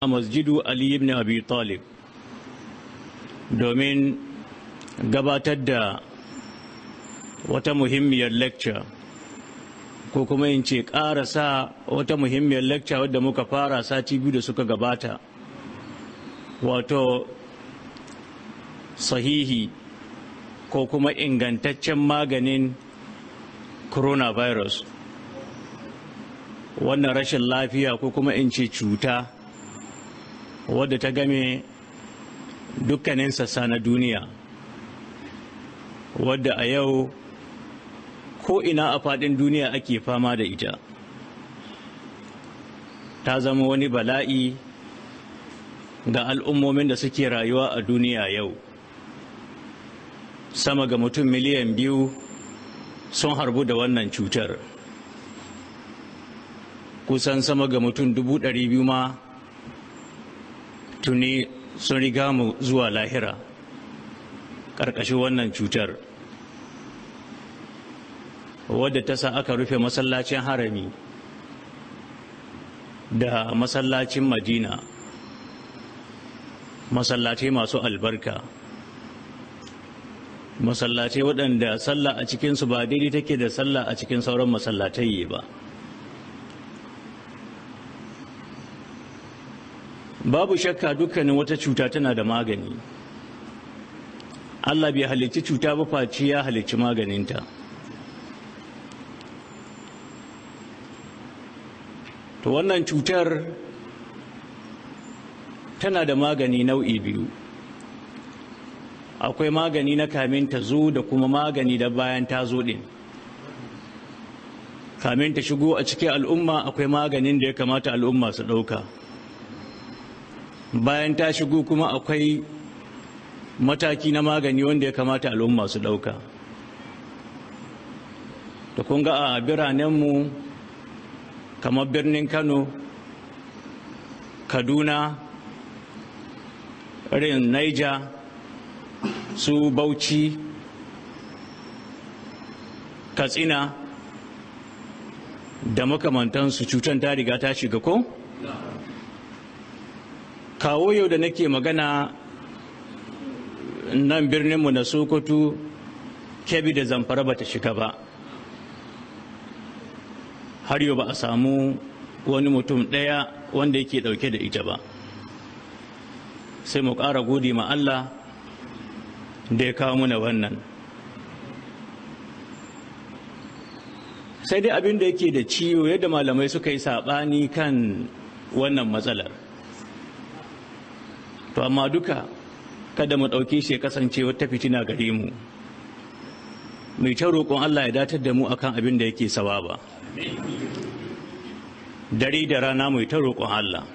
a masjidu Ali ibn Abi Talib domin gabatar da wata muhimmiyar lecture ko kuma in ce sa wata muhimmiyar lecture wadda muka fara sati biyu da suka gabata wato sahihi ko kuma ingantaccen maganin coronavirus wannan rashin lafiya ko kuma in ce cuta wadda ta game dukkanin sassa na duniya wadda a yau ko ina a faɗin duniya ake fama da ita ta zama wani bala'i ga al'ummomin da suke rayuwa a duniya yau sama ga mutum miliyan biyu sun harbu da wannan cutar kusan sama ga mutum dubu ɗari biyu ma tuni sun riga mu zuwa lahira ƙarƙashin wannan cutar wadda ta sa aka rufe masallacin harami da masallacin madina masallatai masu albarka masallatai waɗanda sallah a cikinsu ba daidai take da sallah a cikin sauran masallatai ba babu shakka dukkanin wata cuta tana da magani Allah bai halicci cuta ba face ya halicci maganinta to wannan cutar tana da magani nau'i biyu akwai magani na kamin ta zo da kuma magani da bayan ta zo ɗin kamin ta shigo a cikin al'umma akwai maganin da ya kamata al'umma su ɗauka bayan ta shigo kuma akwai mataki na magani wanda ya kamata al'umma su ɗauka da kun ga a biranenmu kamar birnin kano kaduna irin naija su bauchi katsina da makamantansu cutar ta riga ta shiga ko? kawo yau da nake magana nan birninmu na sokoto kebi da zamfara ba ta shiga ba har yau ba a samu wani mutum ɗaya wanda yake ɗauke da ita ba sai mu ƙara gode ma Allah da ya kawo muna wannan sai dai abin da yake da ciwo yadda malamai suka yi saɓani kan wannan matsalar to amma duka kada mu ɗauke shi ya kasance wata fitina gare mu mai ta roƙon Allah ya datar da mu akan abin da yake sawa ba dare da rana mai ta roƙon Allah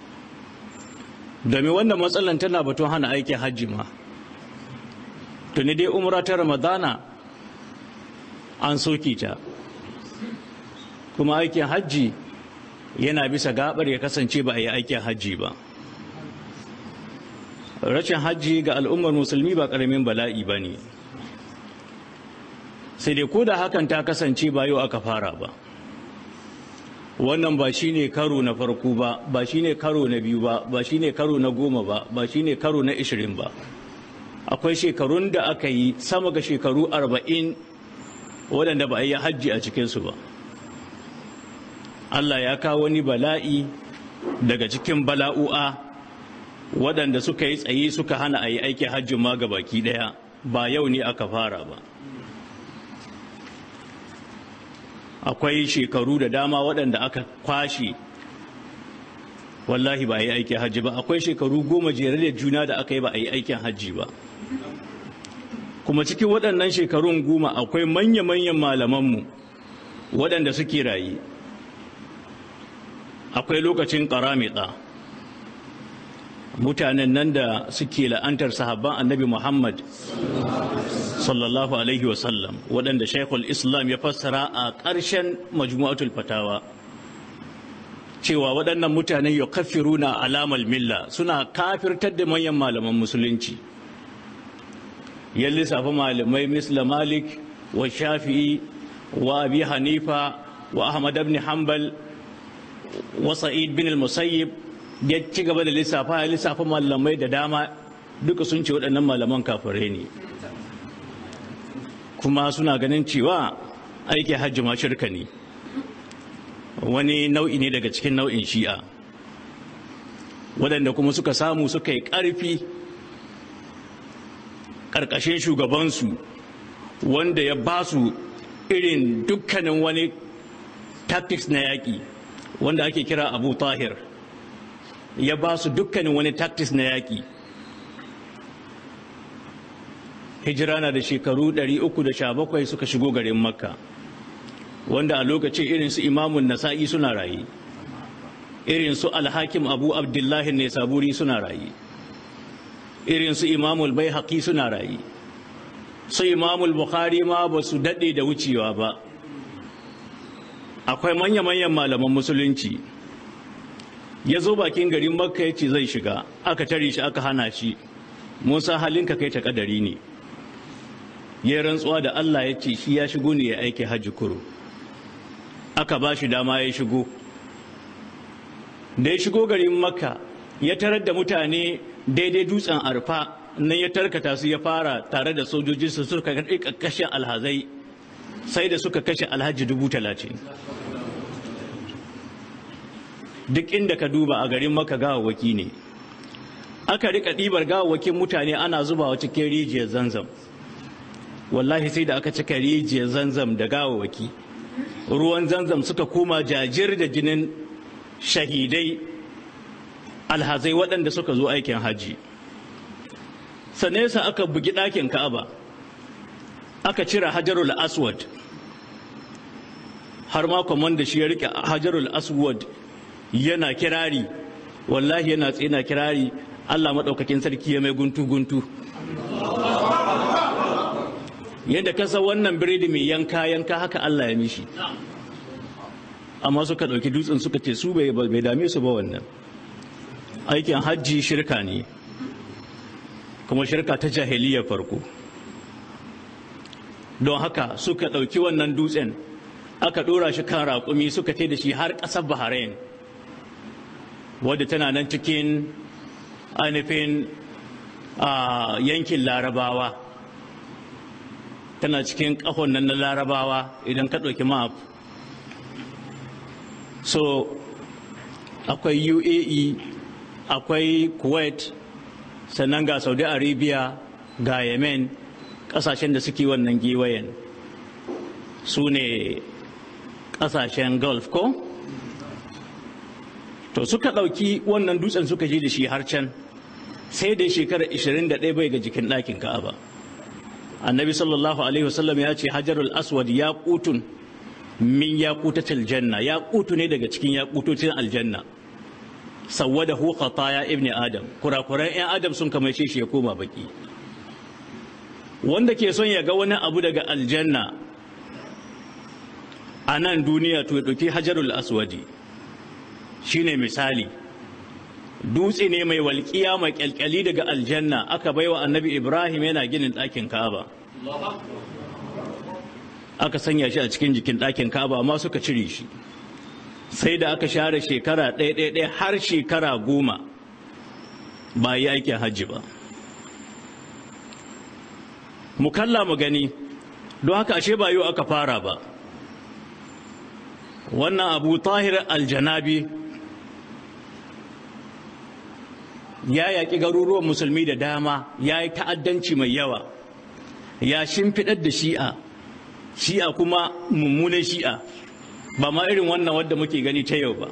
domin wannan matsalan tana batun hana aikin hajji ma tuni dai umra ta ramadana an soke ta kuma aikin hajji yana bisa gabar ya kasance ba a yi aikin hajji ba rashin hajji ga al'ummar musulmi ba ƙaramin bala'i ba ne sai dai ko da hakan ta kasance ba yau aka fara ba wannan ba shi ne karo na farko ba ba shi ne karo na biyu ba ba shi ne karo na goma ba ba shi ne karo na ishirin ba akwai shekarun da aka yi sama ga shekaru arba'in waɗanda ba a yi hajji a cikinsu ba Allah ya kawo wani bala'i daga cikin bala'u'a waɗanda suka yi tsaye suka hana a yi aikin hajji ma ga baki ɗaya ba yau ne aka fara ba akwai shekaru da dama waɗanda aka kwashe wallahi ba a yi aikin hajji ba akwai shekaru goma jere da juna da aka yi ba a yi aikin hajji ba kuma cikin waɗannan shekarun goma akwai manya-manyan malamanmu waɗanda suke raye akwai lokacin ƙaramita mutanen nan da suke la'antar sahabban annabi muhammad sallallahu alaihi wasallam waɗanda shaikhul islam ya fassara a ƙarshen majmu'atul fatawa cewa waɗannan mutanen ya kafiruna alamal milla suna kafirtar da manyan malaman musulunci ya lissafa malamai misla malik wa shafi'i wa abi hanifa wa ahmad ibn hanbal wa sa'id bin al-musayyib ya ci gaba da lissafa ya lissafa malamai da dama duka sun ce waɗannan malaman kafirai ne kuma suna ganin cewa aiki hajji ma shirka ne wani nau'i ne daga cikin nau'in shi'a waɗanda kuma suka samu suka yi ƙarfi ƙarƙashin shugabansu wanda ya ba su irin dukkanin wani tactics na yaƙi wanda ake kira abu tahir ya ba su dukkanin wani tactics na yaƙi hijira na da shekaru 317 suka shigo garin makka wanda a lokacin irin su imamun nasa'i suna raye irin su alhakim abu abdullahi ne saburi suna raye irin su imamul bai haƙi suna raye su imamul bukhari ma ba su daɗe da wucewa ba akwai manya-manyan malaman musulunci ya zo bakin garin makka ya ce zai shiga aka tare shi aka hana shi musa halinka kai ta kadari ne ya rantsuwa da allah ya ce shi ya shigo ne ya aiki hajji kuro aka ba shi dama ya shigo da ya shigo garin makka ya tarar da mutane daidai dutsen arfa nan ya tarkata su ya fara tare da sojojinsu suka kashe alhazai sai da suka kashe alhaji dubu talatin duk inda ka duba a garin maka gawawaki ne aka rika ɗibar gawawakin mutane ana zubawa cikin rijiyar zanzam wallahi sai da aka cika rijiyar zanzam da gawawaki ruwan zanzam suka koma jajir da jinin shahidai alhazai waɗanda suka zo aikin hajji sanesa aka bugi ɗakin ka'aba aka cire hajarul aswad har ma da shi ya rike hajarul aswad yana kirari wallahi yana tsina kirari allah maɗaukakin sarki ya mai guntu-guntu yadda kasa wannan biredi mai yanka yanka haka allah ya mishi amma suka ɗauki dutsen suka ce su bai dame su ba wannan aikin hajji shirka ne kuma shirka ta jahiliya farko don haka suka ɗauki wannan dutsen aka ɗora shi kan raƙumi suka ce da shi har ƙasar bahrain wadda tana nan cikin ainihin yankin larabawa tana cikin ƙahon nan na larabawa idan ka ɗauki map so akwai uae akwai kuwait sannan ga saudi arabia ga yemen ƙasashen da suke wannan giwayen su ne ƙasashen gulf ko to suka ɗauki wannan dutsen suka je da shi har can sai da shekarar 21 bai ga jikin ɗakin ka'aba annabi sallallahu alaihi wasallam ya ce hajarul aswad ya kutun min ya kutatil janna ya kutu ne daga cikin ya kutocin aljanna sawwada hu khataya ibni adam kurakuran yan adam sun kamace shi ya koma baki wanda ke son ya ga wani abu daga aljanna a nan duniya to ya ɗauki hajarul aswadi shine misali dutse ne mai walƙiya mai ƙyalƙyali daga aljanna aka baiwa annabi ibrahim yana ginin ɗakin ka'aba aka sanya shi a cikin jikin ɗakin ka'aba amma suka cire shi sai da aka share shekara ɗaya ɗaya har shekara goma ba yi aikin hajji ba mu kalla mu gani don haka ashe ba yau aka fara ba wannan abu tahir aljanabi ya yaƙi garuruwan musulmi da dama ya yi ta'addanci mai yawa ya shimfiɗar da shi'a shi'a kuma mummunan shi'a ba ma irin wannan wadda muke gani ta yau ba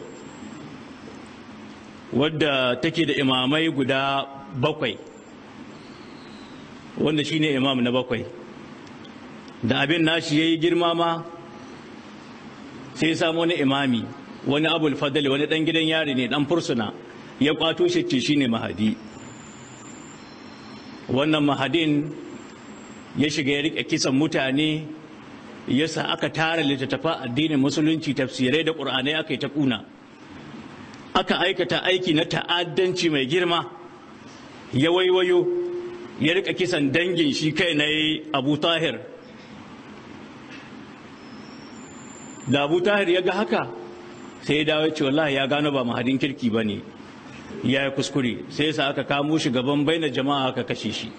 wadda take da imamai guda bakwai wanda shine imam na bakwai da abin nashi ya yi girma ma sai ya samu wani imami wani abul fadali wani ɗan gidan yari ne ɗan fursuna ya kwato shi ce shine mahadi wannan mahadin ya shiga ya rike kisan mutane yasa aka tara littattafa addinin musulunci tafsirai da ƙur'anai aka yi ta kuna aka aikata aiki na ta'addanci mai girma ya waiwayo ya rika kisan dangin shi kai na abu tahir da abu tahir ya ga haka sai ya dawo ce wallahi ya gano ba mahadin kirki ba ne ya yi kuskure sai yasa aka kamo shi gaban baina jama'a aka kashe shi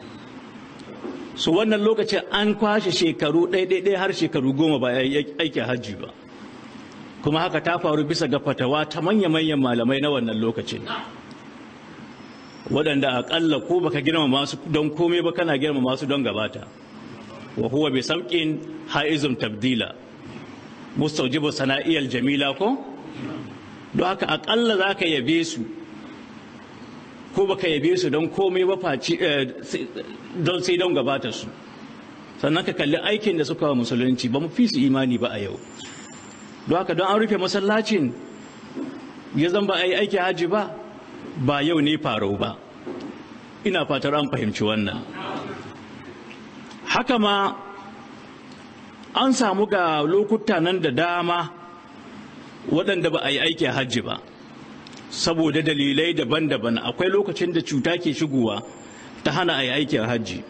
su wannan lokacin an kwashe shekaru ɗaiɗaiɗai har shekaru goma ba ya aikin hajji ba kuma haka ta faru bisa ga fatawa ta manya-manyan malamai na wannan lokacin waɗanda aƙalla ko baka girmama su don komai ba kana girmama su don gabata wa huwa bi samqin haizum tabdila mustaujibu sana'iyal jamila ko don haka aƙalla zaka yabe su ko baka yabe su don komai ba faci don sai don gabata su sannan ka kalli aikin da suka wa musulunci ba mu fi su imani ba a yau don haka don an rufe masallacin ya zan ba a yi aiki haji ba ba yau ne farau ba ina fatar an fahimci wannan haka ma an samu ga lokuta nan da dama waɗanda ba a yi aiki hajji ba saboda dalilai daban-daban akwai lokacin da cuta ke shigowa ta hana a yi aikin hajji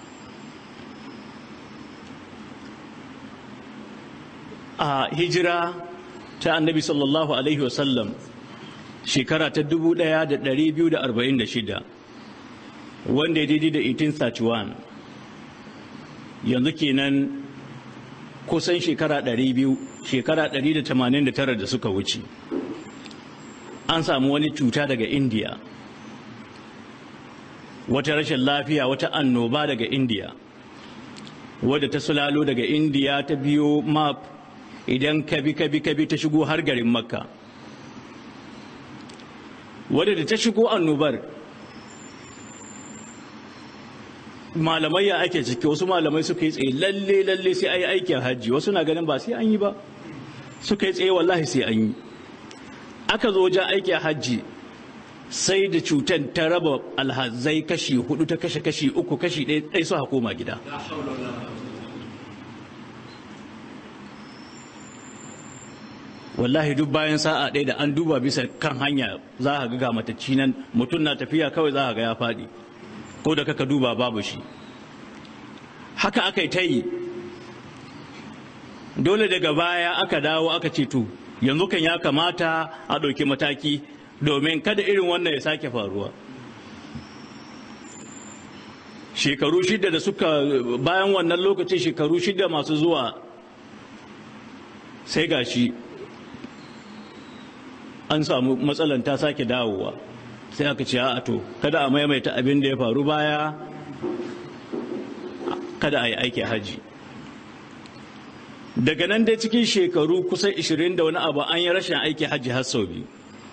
a hijira ta annabi sallallahu alaihi wasallam shekara ta 1246 wanda ya daidai da 1831 yanzu kenan kusan shekara 200 shekara 189 da suka wuce an samu wani cuta daga indiya wata rashin lafiya wata annoba daga indiya wadda ta sulalo daga indiya ta biyo map idan kabi kabi kabi ta shigo har garin makka wadda da ta shigo annobar malamai ya ake ciki wasu malamai suka yi tsaye lalle lalle sai an yi aikin hajji wasu na ganin ba sai an yi ba suka yi tsaye wallahi sai an yi aka zo wajen aikin hajji sai da cutar ta raba alhazai kashi hudu ta kashe kashi uku kashi ɗaya su koma gida wallahi duk bayan sa'a ɗaya da an duba bisa kan hanya za a ga matacci nan mutum na tafiya kawai za a ga ya faɗi ko da kaka duba babu shi haka aka yi ta yi dole daga baya aka dawo aka ce to yanzu kan ya kamata a ɗauki mataki domin kada irin wannan ya sake faruwa shekaru shida da suka bayan wannan lokacin shekaru shida masu zuwa sai gashi an samu matsalan ta sake dawowa sai aka ce a to kada a maimaita abin da ya faru baya kada a yi aiki haji daga nan dai cikin shekaru kusan 20 da wani abu an yi rashin aiki haji har sau biyu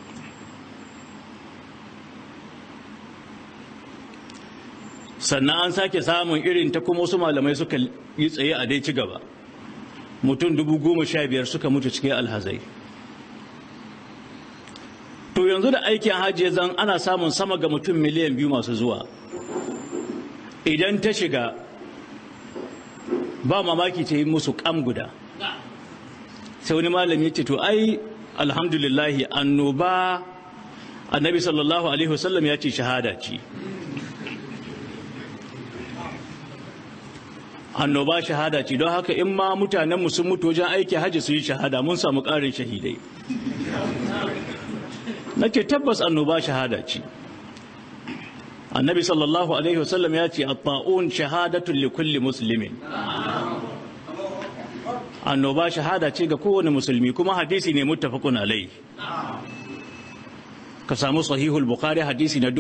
sannan an sake samun irin ta kuma wasu malamai suka yi tsaye a dai ci gaba mutum dubu goma sha biyar suka mutu cikin alhazai to yanzu da aikin hajji zan ana samun sama ga mutum miliyan biyu masu zuwa idan ta shiga ba mamaki ta yi musu kam guda sai wani malami ce to ai alhamdulillahi annoba annabi sallallahu alaihi wasallam ya ce shahada ce annoba shahada ce don haka in ma mutanenmu sun mutu wajen aiki hajji su yi shahada mun samu ƙarin shahidai na ce tabbas annoba shahada ce annabi sallallahu alaihi wasallam ya ce at-ta'un shahadatun li kulli muslimin annoba shahada ce ga kowane musulmi kuma hadisi ne muttafaqun alai ka samu sahihul bukhari hadisi na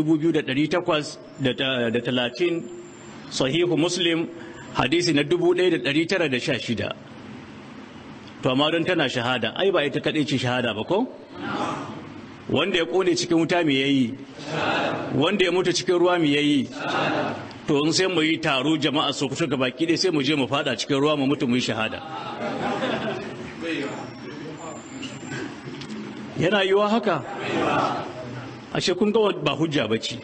2830 sahihu muslim hadisi na 1916 to amma don tana shahada ai ba ita kaɗai ce shahada ba ko wanda ya kone cikin wuta me yayi wanda ya mutu cikin ruwa me yayi to in sai mu yi taro jama'a su kusa ga baki dai sai mu je mu fada cikin ruwa mu mutu mu yi shahada yana yiwa haka ashe kun ga ba hujja bace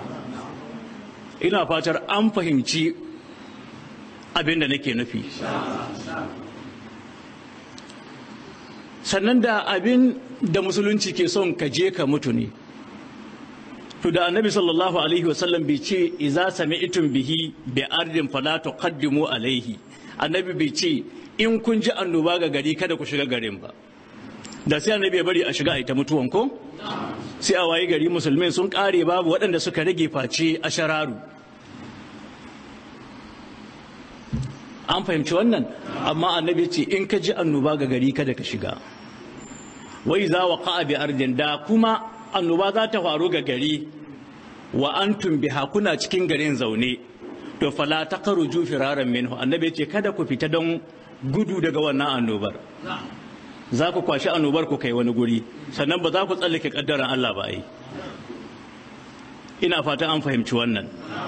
ina fatar an fahimci abin da nake nufi sannan da abin da musulunci ke son ka je ka mutu ne to da annabi sallallahu alaihi wasallam bai ce iza sami'tum bihi bi ardin fala tuqaddimu alaihi annabi bai ce in kun ji annoba ga gari kada ku shiga garin ba da sai annabi ya bari a shiga a ita mutuwan ko sai a wayi gari musulmai sun kare babu waɗanda suka rage face a shararu an fahimci wannan amma annabi ce in ka ji annoba ga gari kada ka shiga wai za wa ka'a bi ardin da kuma annoba za ta faru ga gari wa antum biha kuna cikin garin zaune to fala taqruju firaran minhu annabi ce kada ku fita don gudu daga wannan annobar za ku kwashi annobar ku kai wani guri sannan ba za ku tsallake kaddaran Allah ba ai ina fata an fahimci wannan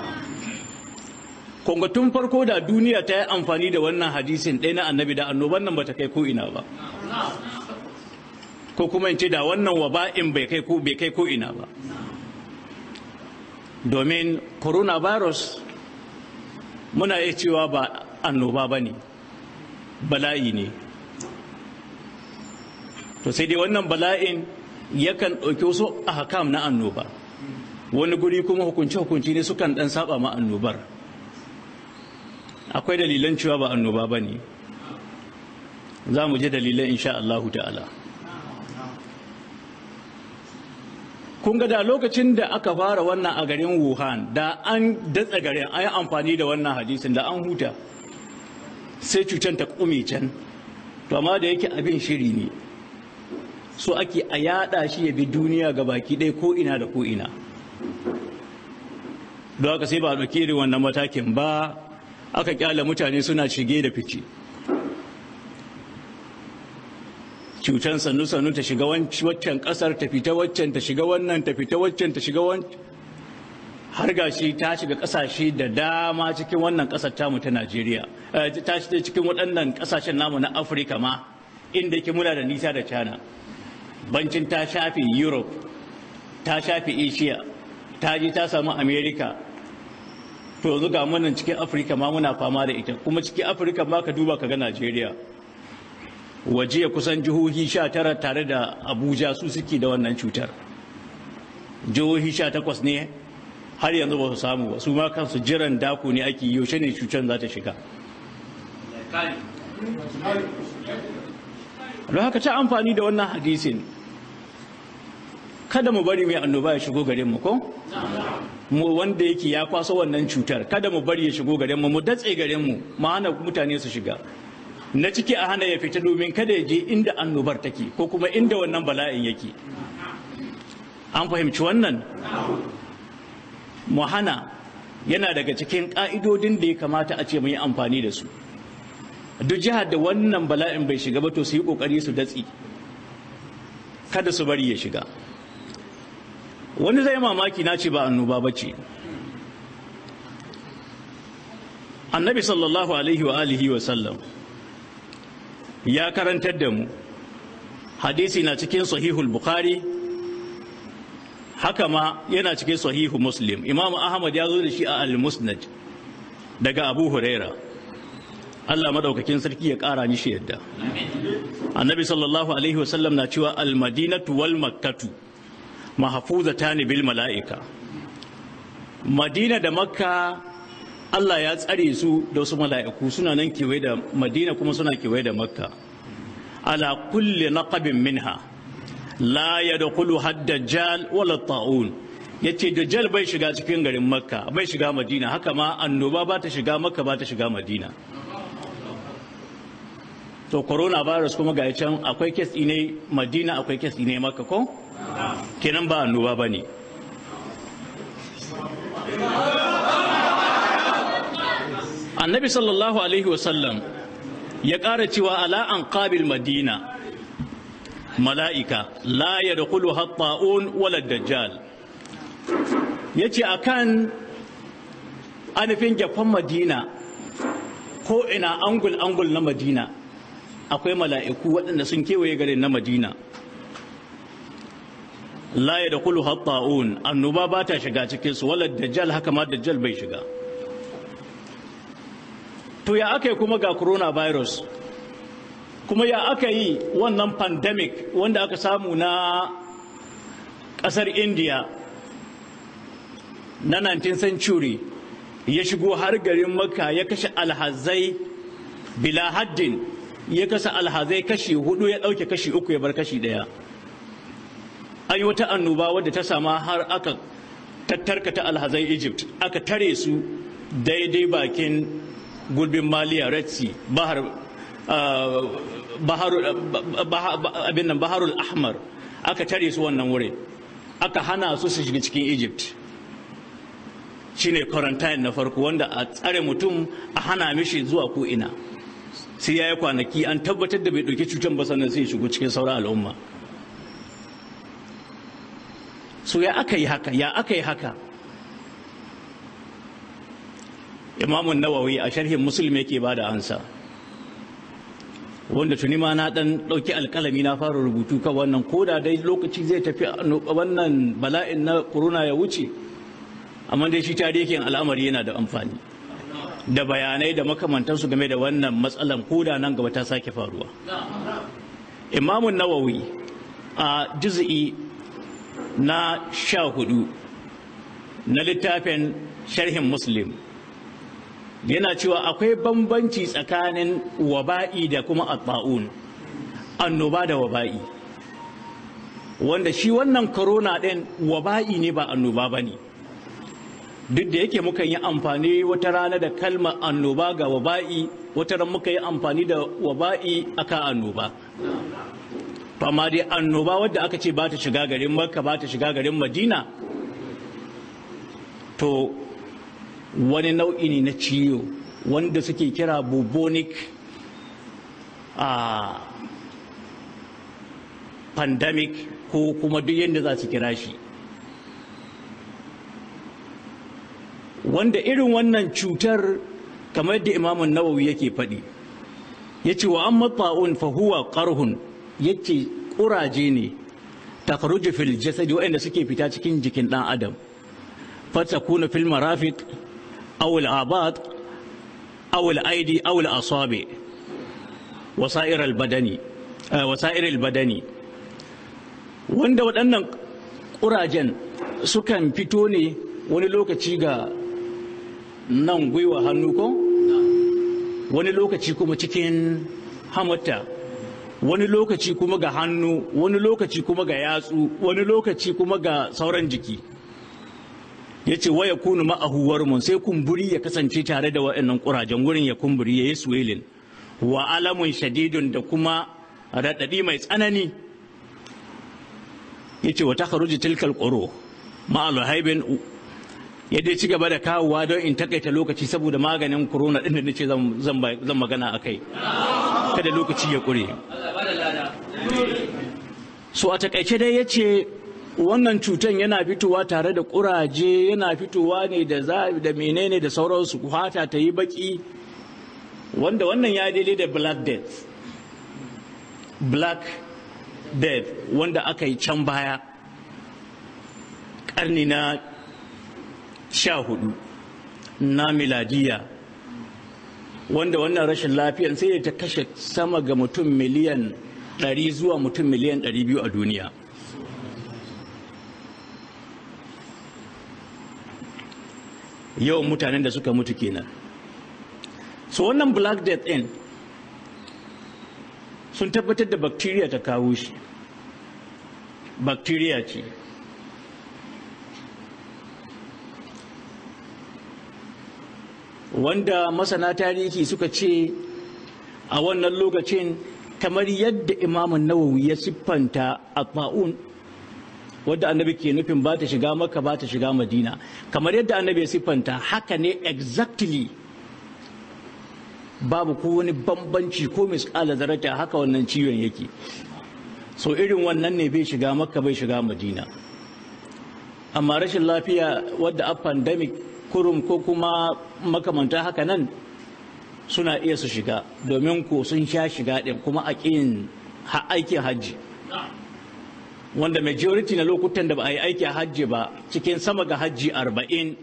kunga tun farko da duniya ta yi amfani da wannan hadisin ɗaya na annabi da annoban nan ba ta kai ko ina ba ko kuma in ce da wannan waba'in bai kai ko bai kai ko ina ba domin coronavirus muna iya cewa ba annoba ba ne bala'i ne to sai dai wannan bala'in yakan ɗauki wasu ahkam na annoba wani guri kuma hukunce-hukunci ne sukan ɗan saba ma annobar akwai dalilan cewa ba annoba ba ne za mu je dalilan insha Allahu ta'ala kun ga da lokacin da aka fara wannan a garin wuhan da an datsa garin an yi amfani da wannan hadisin da an huta sai cutar ta kume can to amma da yake abin shiri ne so ake a yada shi ya bi duniya ga baki ɗaya ko ina da ko ina don haka sai ba a ɗauki irin wannan matakin ba aka kyala mutane suna shige da fice cutan sannu-sannu ta shiga waccan kasar ta fita waccan ta shiga wannan ta fita waccan ta shiga wancan har gashi ta shiga kasashe da dama cikin wannan kasar tamu ta Najeriya ta shiga cikin waɗannan kasashen namu na Afirka ma inda yake muna da nisa da China bancin ta shafi Europe ta shafi Asia ta je ta samu America to yanzu ga munan cikin Afirka ma muna fama da ita kuma cikin Afirka ma ka duba ka ga Najeriya waje ya kusan jihohi sha tara tare da abuja su suke da wannan cutar jihohi sha takwas ne har yanzu ba su samu ba su ma kansu jiran daku ne ake yaushe ne cutar za ta shiga don haka ta amfani da wannan hadisin kada mu bari mai annoba ya shigo garin mu ko mu wanda yake ya kwaso wannan cutar kada mu bari ya shigo garin mu mu datse garin mu mu hana mutane su shiga na ciki a hana ya fita domin kada ya je inda annobar take ko kuma inda wannan bala'in yake an fahimci wannan mu hana yana daga cikin ƙa'idodin da ya kamata a ce mu yi amfani da su duk jihar da wannan bala'in bai shiga ba to su yi ƙoƙari su datsi kada su bari ya shiga wani zai mamaki na ce ba annoba ba ce annabi sallallahu alaihi wa alihi wa sallam ya karantar da mu hadisi na cikin sahihul bukhari haka ma yana cikin sahihu muslim imam ahmad ya zo da shi a al-musnad daga abu huraira allah madaukakin sarki ya kara mishi yadda annabi sallallahu alaihi wasallam na cewa al-madinatu wal makkatu mahfuzatani bil mala'ika madina da makka Allah ya tsare su da wasu mala'iku suna nan kewaye da Madina kuma suna kewaye da Makka. Ala kulli naqabin minha la yadkhulu haddajal wala ta'un yace dajjal bai shiga cikin garin Makka bai shiga Madina haka ma annoba ba ta shiga Makka ba ta shiga Madina. To coronavirus kuma ga can akwai kes ne Madina akwai kes ne Makka ko? Kenan ba annoba bane. annabi sallallahu alaihi wasallam ya ƙara cewa ala an qabil madina mala'ika la ya da kulu hatta'un wala dajjal ya ce a kan anufin gyafan madina ko ina angul-angul na madina akwai mala'iku waɗanda sun kewaye garin na madina la ya da kulu hatta'un annoba ba ta shiga cikinsu wala dajjal haka ma dajjal bai shiga to ya aka yi kuma ga coronavirus kuma ya aka yi wannan pandemic wanda aka samu na ƙasar india na 19th century ya shigo har garin makka ya kashe alhazai bila haddin ya kasa alhazai kashi hudu ya ɗauke kashi uku ya bar kashi ɗaya an yi wata annoba wadda ta sama har aka tattarkata alhazai egypt aka tare su daidai bakin gulbin maliya red sea bahar abin nan baharul ahmar aka tare su wannan wurin aka hana su su shiga cikin egypt shine quarantine na farko wanda a tsare mutum a hana mishi zuwa ko ina sai ya yi kwanaki an tabbatar da bai ɗauki cutar ba sannan sai shigo cikin sauran al'umma so ya aka yi haka ya aka yi haka imamun nawawi a sharhin musulmi yake ba da ansa wanda tuni ma na dan ɗauki alkalami na fara rubutu kan wannan koda dai lokaci zai tafi wannan bala'in na corona ya wuce amma dai shi tarihin al'amari yana da amfani da bayanai da makamantansu game da wannan matsalan koda nan gaba ta sake faruwa imamun nawawi a juz'i na sha hudu na littafin sharhin muslim yana cewa akwai bambanci tsakanin waba'i da kuma abba'un annoba da waba'i wanda shi wannan corona ɗin waba'i ne ba annoba ba ne duk da yake mukan yi amfani wata rana da kalmar annoba ga waba'i wata ran muka yi amfani da waba'i aka annoba amma dai annoba wadda aka ce ba ta shiga garin makka ba ta shiga garin madina to wani nau'i ne na ciwo wanda suke kira bubonic a pandemic ko kuma duk yadda za su kira shi wanda irin wannan cutar kamar da imamun nawawi yake faɗi ya ce wa an matsa'un fahuwa ƙarhun ya ce ƙuraje ne takaruji fil jasadi waɗanda suke fita cikin jikin ɗan adam fata kuna fil marafik awul abad awul aidi awul asabe wasa'ir albadani wasa'ir albadani wanda waɗannan ƙurajen sukan fito ne wani lokaci ga nan gwiwa hannu ko wani lokaci kuma cikin hamata wani lokaci kuma ga hannu wani lokaci kuma ga yatsu wani lokaci kuma ga sauran jiki ya ce waya kunu ma'ahuwar mun sai kumburi ya kasance tare da waɗannan ƙurajen wurin ya kumburi ya yi swelling wa alamun shadidun da kuma raɗaɗi mai tsanani ya ce wa ta tilkal ƙuro ma'alu haibin ya dai ci gaba da kawowa don in takaita lokaci saboda maganin corona ɗin da nace zan magana a kai kada lokaci ya ƙure so a takaice dai ya ce wannan cutan yana fitowa tare da ƙuraje yana fitowa ne da da menene da sauransu fata ta yi baki wanda wannan ya daidai da black death black death wanda aka yi can baya ƙarni na sha hudu na miladiya wanda wannan rashin lafiyan sai ta kashe sama ga mutum miliyan 100 zuwa mutum miliyan 200 a duniya yawan mutanen da suka mutu kenan so wannan black death din sun tabbatar da bacteria ta kawo shi bacteria ce wanda masana tarihi suka ce a wannan lokacin kamar yadda imamun nawawi ya siffanta a ba'un wadda annabi ke nufin ba ta shiga maka ba ta shiga madina kamar yadda annabi ya siffanta haka ne exactly babu ko wani bambanci ko misƙala zarata haka wannan ciwon yake so irin wannan ne bai shiga maka bai shiga madina amma rashin lafiya wadda a pandemic kurum ko kuma makamanta haka nan suna iya su shiga domin ko sun sha shiga ɗin kuma a ƙin aikin hajji wanda majority na lokutan da ba a yi aikin hajji ba cikin sama ga hajji arba'in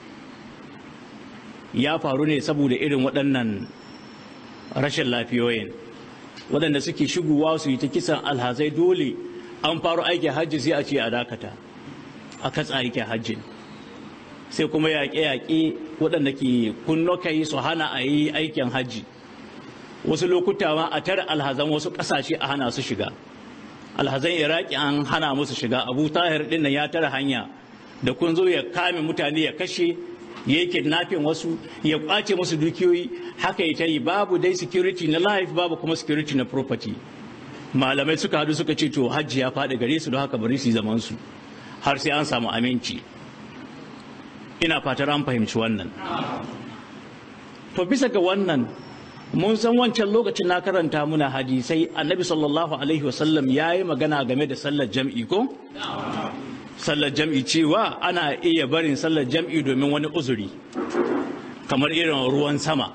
ya faru ne saboda irin waɗannan rashin lafiyoyin waɗanda suke shigowa su yi ta kisan alhazai dole an faru aikin hajji sai a ce a dakata a katsa aikin hajjin sai kuma yaƙe-yaƙe waɗanda ke kunno kai su hana a yi aikin hajji wasu lokuta ma a tara alhazan wasu ƙasashe a hana su shiga alhazan iraki an hana musu shiga abu tahir din nan ya tara hanya da kun zo ya kame mutane ya kashe ya yi kidnapping wasu ya kwace musu dukiyoyi haka ya ta yi babu dai security na life babu kuma security na property malamai suka hadu suka ce to hajji ya faɗi gare su don haka bari su yi zaman su har sai an samu aminci ina fatar an fahimci wannan to bisa ga wannan mun san wancan lokacin na karanta muna hadisai annabi sallallahu alaihi wasallam ya yi magana game da sallar jam'i ko sallar jam'i cewa ana iya barin sallar jam'i domin wani uzuri kamar irin ruwan sama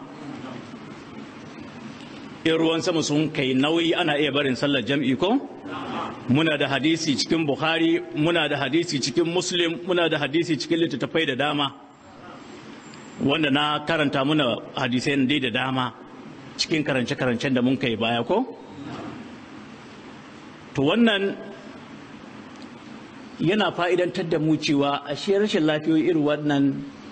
in ruwan sama sun kai nauyi ana iya barin sallar jam'i ko muna da hadisi cikin bukhari muna da hadisi cikin muslim muna da hadisi cikin littattafai da dama wanda na karanta muna hadisai dai da dama cikin karance-karancen da mun kai baya ko to wannan yana fa'idantar da mu cewa ashe rashin lafiyoyi irin wannan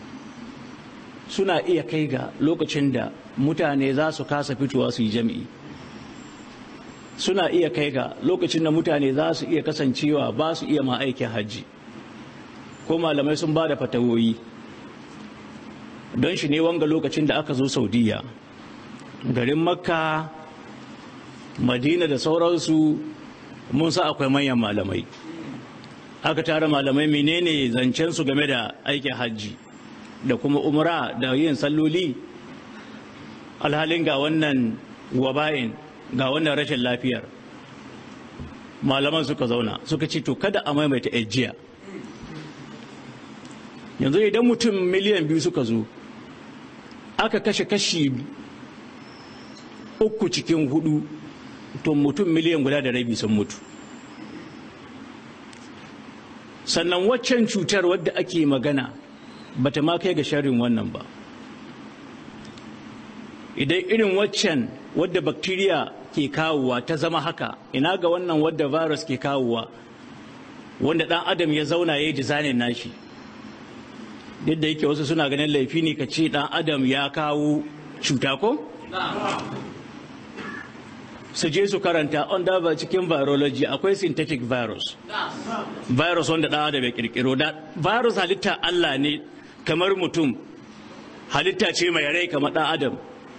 suna iya kai ga lokacin da mutane za su kasa fitowa su yi jami'i suna iya kai ga lokacin da mutane za su iya kasancewa ba su iya ma aikin hajji ko malamai sun ba da fatawoyi don shi ne wanga lokacin da aka zo saudiya garin makka madina da sauransu mun sa akwai manyan malamai aka tara malamai menene zancensu game da aikin hajji da kuma umra da yin salloli alhalin ga wannan waba'in ga wannan rashin lafiyar malaman suka zauna suka ce to kada a maimaita ajiya yanzu idan mutum miliyan biyu suka zo aka kashe kashi uku cikin hudu to mutum miliyan guda da rabi sun mutu sannan waccan cutar wadda ake magana bata ma kai ga sharrin wannan ba idan irin waccan wadda bakteriya ke kawowa ta zama haka ina ga wannan wadda virus ke kawowa wanda dan adam ya zauna ya yi dizainin nashi yadda yake wasu suna ganin laifi ne ka ce dan adam ya kawo cuta ko? su je su karanta under ba cikin virology akwai synthetic virus virus wanda dan adam ya kirkiro da virus halitta Allah ne kamar mutum halitta ce mai rai kamar dan adam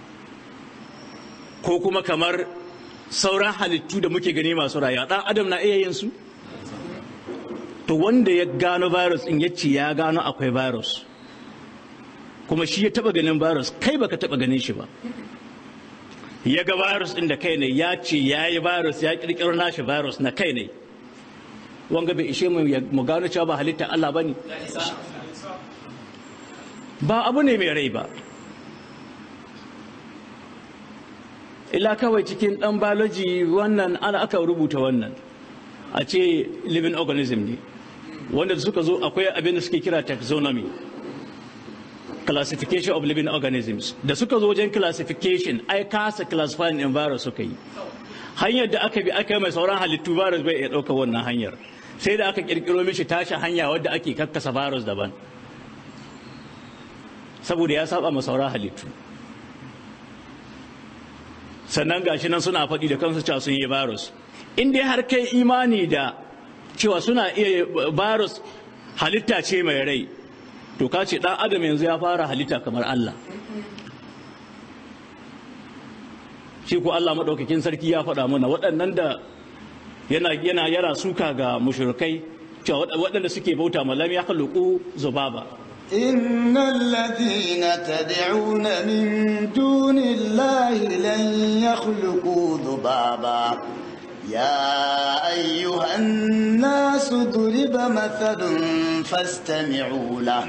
ko kuma kamar sauran halittu da muke gani masu rayuwa dan adam na iya yin su to wanda ya gano virus in yace ya gano akwai virus kuma shi ya taba ganin virus kai baka taba ganin shi ba ya ga virus din da kai ne ya ce ya yi virus ya kirkiro nashi virus na kai ne wanga bai ishe mu gano cewa ba halitta Allah ba ne ba abu ne mai rai ba illa kawai cikin dan biology wannan ana aka rubuta wannan a ce living organism ne wanda suka zo akwai abin da suke kira taxonomy classification of living organisms da suka zo wajen classification ai kasa classifying in virus suka yi hanyar da aka bi aka yi mai sauran halittu virus bai iya ɗaukar wannan hanyar sai da aka kirkiro mishi tashi hanya wadda ake kakkasa virus daban saboda ya saba ma sauran halittu sannan gashi nan suna faɗi da kansu cewa sun yi virus in dai har kai imani da cewa suna iya virus halitta ce mai rai to ka ce ɗan adam yanzu ya fara halitta kamar Allah shi ko Allah maɗaukakin sarki ya faɗa mana waɗannan da yana yana yara suka ga mushrikai cewa waɗanda suke bauta malam ya khluqu zubaba إن الذين تدعون من دون الله لن يخلقوا ذبابا يا أيها الناس ضرب مثل فاستمعوا له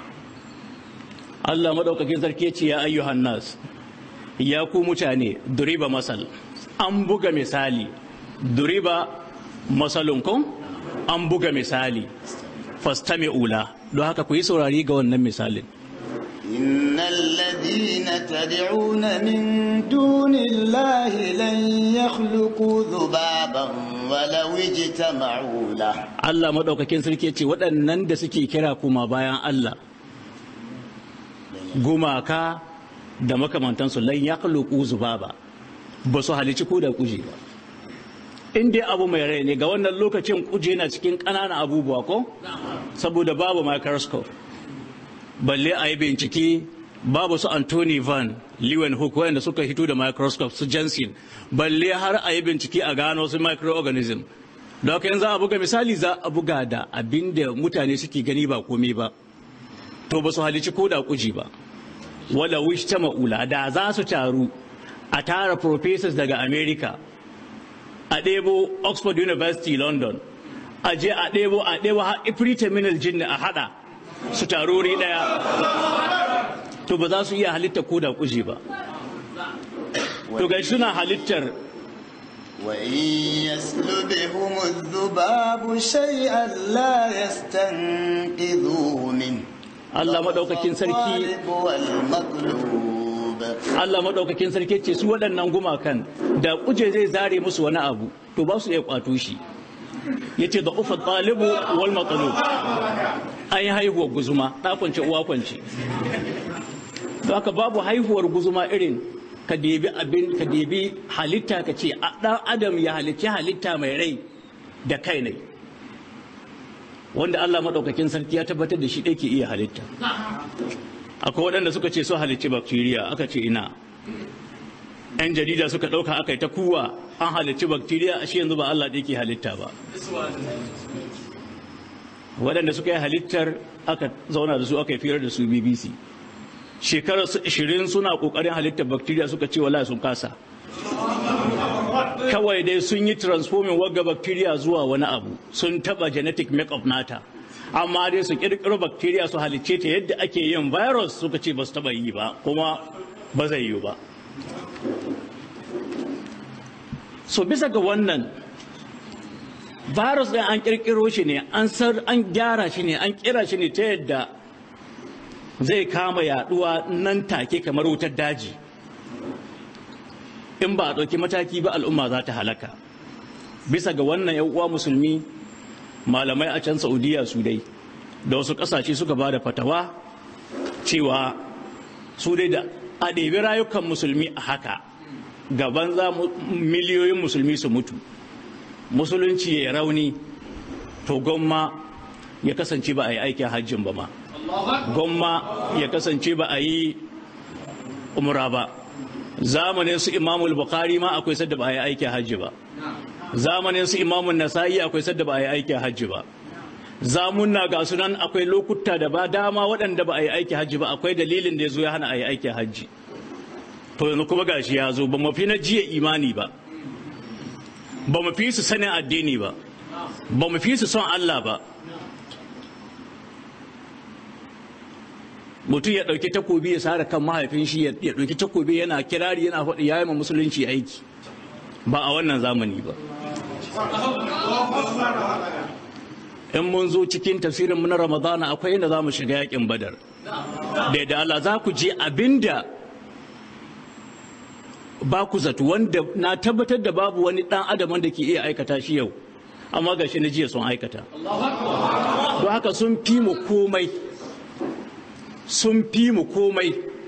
Allah maɗaukakin sarki ce ya ayyuhan nas ya ku mutane duriba masal an buga misali duriba masalun kun an buga misali fastami ula don haka ku yi saurari ga wannan misalin إن الذين تدعون من دون الله لن يخلقوا ذبابا ولو اجتمعوا له Allah maɗaukakin sarki ce waɗannan da suke kira kuma bayan Allah gumaka da makamantansu lan ya zubaba ba su halici ko da kuje ba in dai abu mai rai ne ga wannan lokacin kuje na cikin ƙananan abubuwa ko saboda babu microscope balle a yi bincike babu su anthony van leeuwenhoek wanda suka hito da microscope su jensen balle har a yi bincike a gano su microorganism da haka yanzu a buga misali za a buga da abin da mutane suke gani ba komai ba to ba su halici ko da kuji ba wala wish ta ma'ula da za su taru a tara professors daga america a ɗebo oxford university london a je a ɗebo a ɗebo har terminal jinni a hada su tarori ɗaya to ba za su iya halitta ko da kuji ba to ga suna halittar وإن يسلبهم الذباب شيئا لا يستنقذوه منه Allah maɗaukakin sarki الطالب والمطلوب Allah maɗaukakin sarki ce su waɗannan gumakan da kuje zai zare musu wani abu to ba su iya kwato shi ya ce da ufa ɗalibu wal matsalo an yi haihuwar guzuma ɗa kwance uwa kwance don haka babu haihuwar guzuma irin ka debi abin ka debi halitta ka ce a ɗan adam ya halicci halitta mai rai da kai ne wanda Allah maɗaukakin sarki ya tabbatar da shi ɗaya ke iya halitta akwai waɗanda suka ce su halicci bacteria aka ce ina yan jarida suka ɗauka aka yi ta kuwa an halicci bacteria a shi yanzu ba Allah ɗaya ke halitta ba waɗanda suka yi halittar aka zauna da su aka yi firar da su bbc shekarar su 20 suna ƙoƙarin halittar bacteria suka ce wala sun kasa kawai dai sun yi transforming wagga bacteria zuwa wani abu sun taba genetic makeup nata amma dai su kirkiro bacteria su halicce ta yadda ake yin virus suka ce ba su taba yi ba kuma ba zai yi ba so bisa ga wannan virus ɗin an kirkiro shi ne an sar an gyara shi ne an kira shi ne ta yadda zai kama yaduwa nan take kamar wutar daji in ba a ɗauki mataki ba al'umma za ta halaka bisa ga wannan yan uwa musulmi malamai a can saudiya su dai da wasu ƙasashe suka ba da fatawa cewa su dai da a ɗebi rayukan musulmi a haka gaban za miliyoyin musulmi su mutu musulunci ya rauni to gwamma ya kasance ba a yi aikin hajjin ba ma gwamma ya kasance ba a yi umra ba zamanin su imamul bukhari ma akwai sadda ba a yi aikin hajji ba zamanin su imamun nasa'i akwai sadda ba a yi aikin hajji ba zamunna ga sunan akwai lokuta da ba dama waɗanda ba a yi aikin hajji ba akwai dalilin da ya zo ya hana a yi aikin hajji to yanzu kuma gashi ya zo ba mu fi na jiya imani ba ba mu fi su sanin addini ba ba mu fi su son Allah ba mutum ya ɗauki takobi ya sare kan mahaifin shi ya ɗauki takobi yana kirari yana faɗi ya yi ma musulunci aiki ba a wannan zamani ba in mun zo cikin tafsirin mu na ramadana akwai inda za mu shiga yakin badar da yadda Allah za ku je abinda ba ku zato wanda na tabbatar da babu wani ɗan adam wanda ke iya aikata shi yau amma ga shi na jiya sun aikata don haka sun fi mu komai sun fi mu komai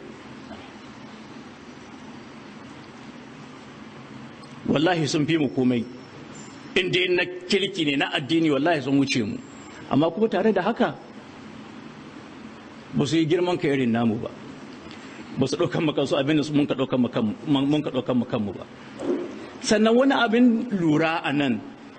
wallahi sun fi mu komai inda na kirki ne na addini wallahi sun wuce mu amma kuma tare da haka ba su yi girman ka irin namu ba ba su ɗaukan makansu abin da mun ka ɗaukan makanmu ba sannan wani abin lura a nan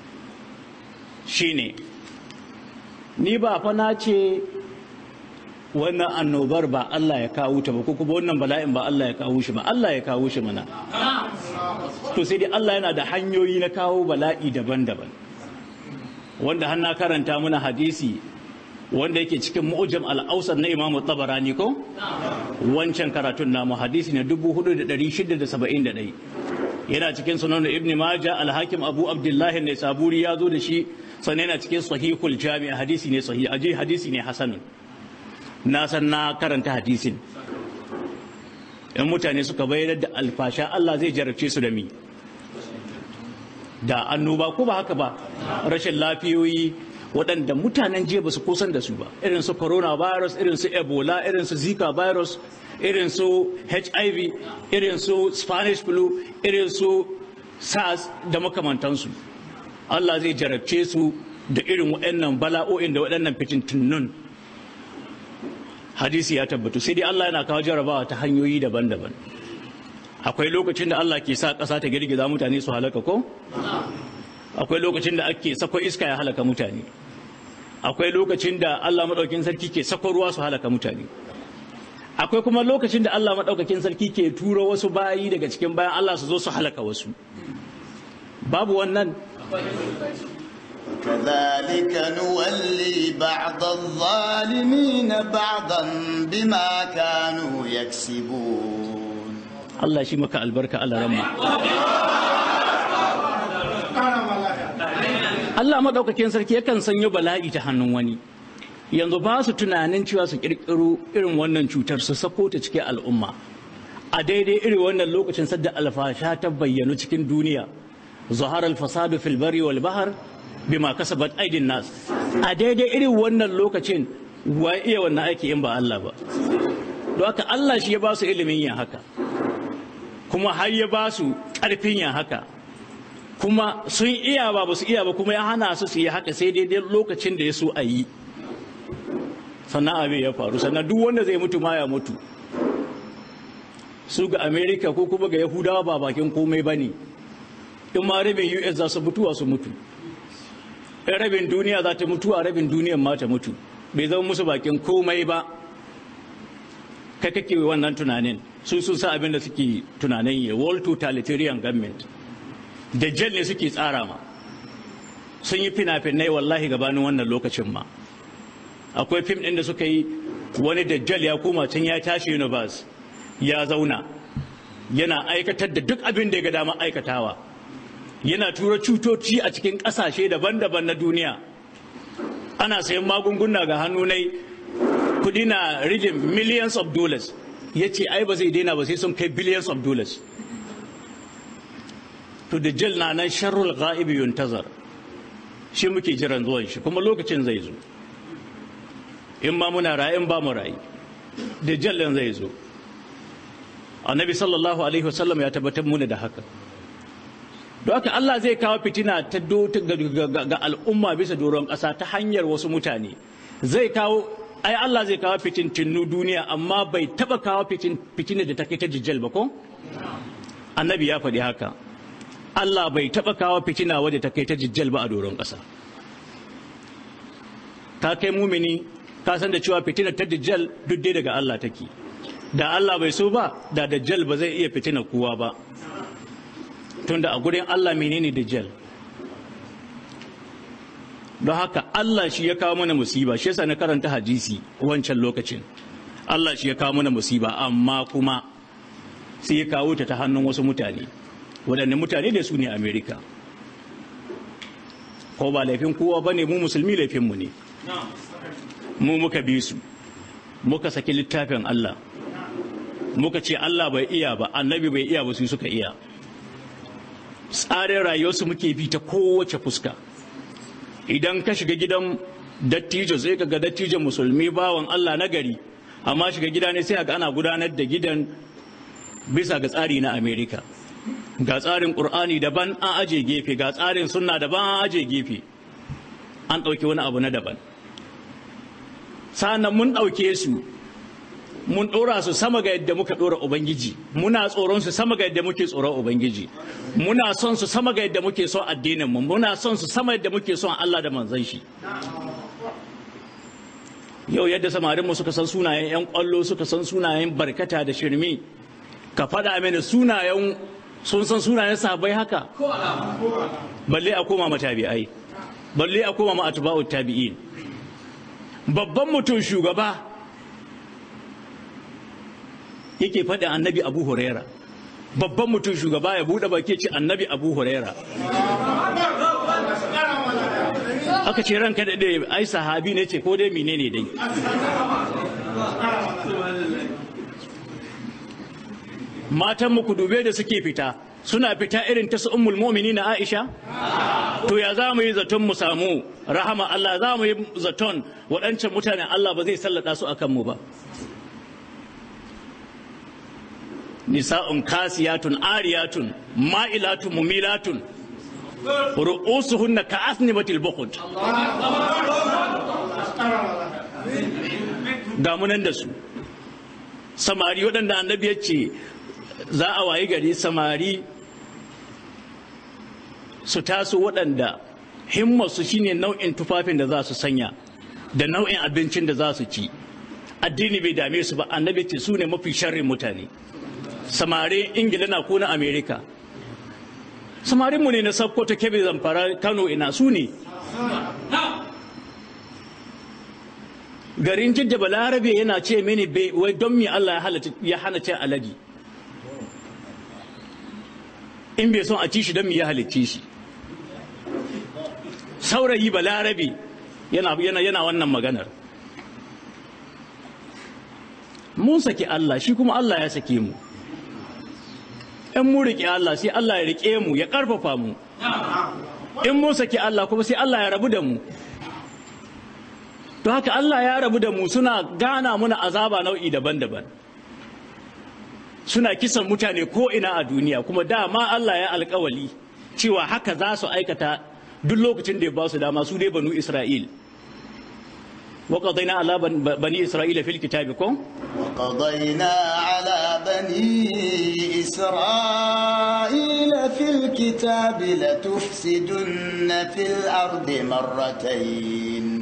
shine ni ba fa na ce wannan annobar ba Allah ya kawo ta ba ko kuma wannan bala'in ba Allah ya kawo shi ba Allah ya kawo shi mana to sai dai Allah yana da hanyoyi na kawo bala'i daban-daban wanda har na karanta muna hadisi wanda yake cikin mu'jam al-awsat na Imam Tabarani ko wancan karatun namu hadisi ne 4671 yana cikin sunan Ibn Majah al-Hakim Abu Abdullah ne Saburi ya zo da shi sannan yana cikin sahihul Jami' hadisi ne sahih aje hadisi ne hasanun na san na karanta hadisin in mutane suka bayar da alfasha Allah zai jarabce su da mi da annoba ko ba haka ba rashin lafiyoyi waɗanda mutanen jiya ba su kusan da su ba irin su coronavirus irin su ebola irin su zika virus irin su hiv irin su spanish flu irin su sars da makamantansu allah zai jarabce su da irin waɗannan bala'o'in da waɗannan fitintunnun hadisi ya tabbatu sai dai allah yana kawo jarabawa ta hanyoyi daban-daban akwai lokacin da allah ke sa ƙasa ta girgiza mutane su halaka ko akwai lokacin da ake sako iska ya halaka mutane akwai lokacin da Allah maɗaukin sarki ke sako ruwa su halaka mutane akwai kuma lokacin da Allah maɗaukakin sarki ke turo wasu bayi daga cikin bayan Allah su zo su halaka wasu babu wannan كذلك نولي بعض الظالمين بعضا بما كانوا يكسبون Allah shi maka albarka Allah ramma Allah maɗaukakin sarki yakan sanyo bala'i ta hannun wani yanzu ba su tunanin cewa su ƙirƙiro irin wannan cutar su sako ta cikin al'umma a daidai irin wannan lokacin sadda alfasha ta bayyanu cikin duniya zahar alfasadu fil bari wal bahar bima kasabat aidin nas a daidai irin wannan lokacin wa iya wannan aiki in ba Allah ba don haka Allah shi ya ba su ilimin yin haka kuma har ya ba su ƙarfin yin haka kuma sun iya ba ba su iya ba kuma ya hana su su yi haka sai daidai lokacin da ya so a yi sannan abin ya faru sannan duk wanda zai mutu ma ya mutu su ga amerika ko kuma ga yahudawa ba bakin komai ba ne in ma rabin us za su mutuwa su mutu in rabin duniya za ta mutu a rabin duniyan ma ta mutu bai zama musu bakin komai ba kai kake wannan tunanin su sun sa abin da suke tunanin yi world totalitarian government dajjal ne suke tsara ma sun yi fina-finai wallahi gabanin wannan lokacin ma akwai fim ɗin da suka yi wani dajjal ya koma can ya tashi universe ya zauna yana aikatar da duk abin da ya ga dama aikatawa yana tura cutoci a cikin ƙasashe daban-daban na duniya ana sayan magunguna ga hannu nai kudi na rijin millions of dollars ya ce ai ba zai daina ba sai sun kai billions of dollars to da jal na nan sharrul ga'ibi yuntazar shi muke jiran zuwan shi kuma lokacin zai zo in ma muna rayu in ba mu rayu da jallin zai zo annabi sallallahu alaihi wasallam ya tabbatar muna da haka don haka Allah zai kawo fitina ta ga al'umma bisa doron ƙasa ta hanyar wasu mutane zai kawo ai Allah zai kawo fitintinu duniya amma bai taba kawo fitina da ta kai ta jijjal ba ko annabi ya faɗi haka Allah bai taba kawo fitina wadda ta kai ta jijjal ba a doron ƙasa ka kai mumini ka san da cewa fitina ta dajjal duk dai daga Allah take da Allah bai so ba da dajjal ba zai iya fitina kowa ba tunda a gurin Allah menene dajjal don haka Allah shi ya kawo mana musiba shi yasa na karanta hadisi wancan lokacin Allah shi ya kawo mana musiba amma kuma sai ya kawo ta ta hannun wasu mutane waɗanne mutane da su ne Amerika ko ba laifin kowa ba ne mu musulmi laifinmu ne mu muka bi su muka saki littafin Allah muka ce Allah bai iya ba annabi bai iya ba su suka iya tsarin rayuwarsu muke bi ta kowace fuska idan ka shiga gidan dattijo sai ka ga dattijon musulmi bawan Allah na gari amma shiga gida ne sai ga ana gudanar da gidan bisa ga tsari na Amerika ga tsarin Qur'ani daban an aje gefe ga tsarin sunna daban an aje gefe an ɗauki wani abu na daban sa'annan mun ɗauke su mun ɗora su sama ga yadda muka ɗora Ubangiji muna tsoron su sama ga yadda muke tsoron Ubangiji muna son su sama ga yadda muke son addinin mu muna son su sama yadda muke son Allah da manzon shi yau yadda samarinmu suka san sunayen 'yan ƙwallo suka san sunayen barkata da shirme ka faɗa mini sunayen sun san sunayen sahabbai haka balle a koma matabi'ai balle a koma ma atba'ut tabi'in babban mutum shugaba yake faɗin annabi abu huraira babban mutum shugaba ya buɗe baki ce annabi abu huraira aka ce ranka da dai ai sahabi ne ce ko dai menene dai matan mu ku dube da suke fita suna fita irin ta su ummul na Aisha to ya za mu yi zaton mu samu rahama Allah za mu yi zaton waɗancan mutanen Allah ba zai sallada su akan mu ba nisa'un kasiyatun ariyatun ma'ilatun mumilatun ru'usuhunna ka'asnibatil bukhut ga munan da su samari waɗanda annabi ya ce za a wayi gari samari su taso waɗanda himmarsu shine nau'in tufafin da za su sanya da nau'in abincin da za su ci addini bai dame su ba annabi ce su ne mafi sharrin mutane samari ingila na ko na amerika samarinmu ne na sabko ta kebe zamfara kano ina su ne garin jidda balarabe yana ce mini wai don me Allah ya hana cin alade in bai son a ci shi don me ya halicce shi saurayi balarabe yana yana yana wannan maganar mun saki Allah shi kuma Allah ya sake mu in mu riƙe Allah sai Allah ya riƙe mu ya ƙarfafa mu in mun saki Allah kuma sai Allah ya rabu da mu to haka Allah ya rabu da mu suna gana muna azaba nau'i daban-daban suna kisan mutane ko ina a duniya kuma dama Allah ya alkawali cewa haka za su aikata duk lokacin da ya ba su dama su dai banu Isra'il وقضينا على بني إسرائيل في الكتاب كم وقضينا على بني إسرائيل في الكتاب لتفسدن في الأرض مرتين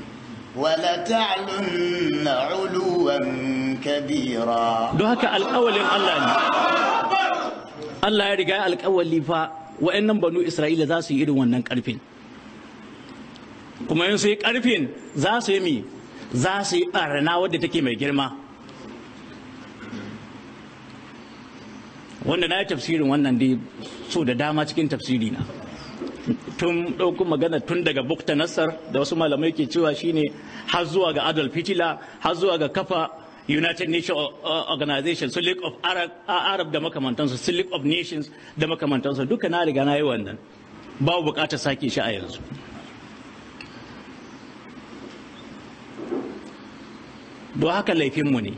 ولتعلن علوا كبيرا don haka alƙawalin Allah ne Allah ya riga alƙawali fa wa'annan banu Isra'ila za su yi irin wannan ƙarfin kuma yin su yi ƙarfin za su yi mi za su yi ɓarna wadda take mai girma wanda na yi tafsirin wannan dai so da dama cikin tafsiri na tun ɗauko magana tun daga bukta nassar da wasu malamai ke cewa shine har zuwa ga adolf hitler har zuwa ga kafa united nations organization su league of arab, arab da makamantansu su league of nations da makamantansu duka na riga na yi wannan babu bukatar sake shi a yanzu don haka laifinmu ne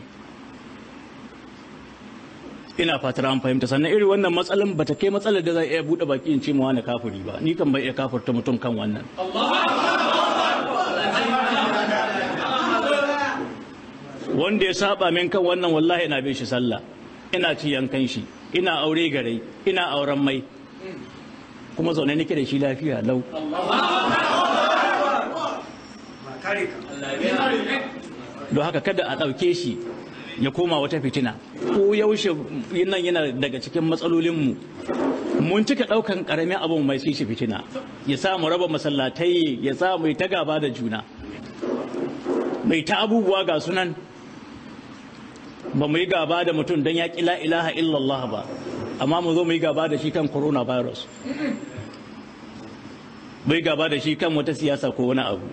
ina fatar an fahimta sannan irin wannan matsalan bata kai matsalar da za iya buɗe baki in ce mu wani kafiri ba ni kan bai iya kafirta mutum kan wannan wanda ya saba min kan wannan wallahi ina bin shi sallah ina ci yankan shi ina aure gare ina auren mai kuma zaune nake da shi lafiya lau don haka kada a ɗauke shi ya koma wata fitina ko yaushe nan yana daga cikin matsalolinmu mun cika ɗaukan ƙaramin abin mai shi fitina ya sa mu raba masallatai ya sa mai ta gaba da juna mai ta abubuwa ga sunan ba mu yi gaba da mutum don ya ƙi la ilaha illallah ba amma mu zo mu yi gaba da shi kan coronavirus mu yi gaba da shi kan wata siyasa ko wani abu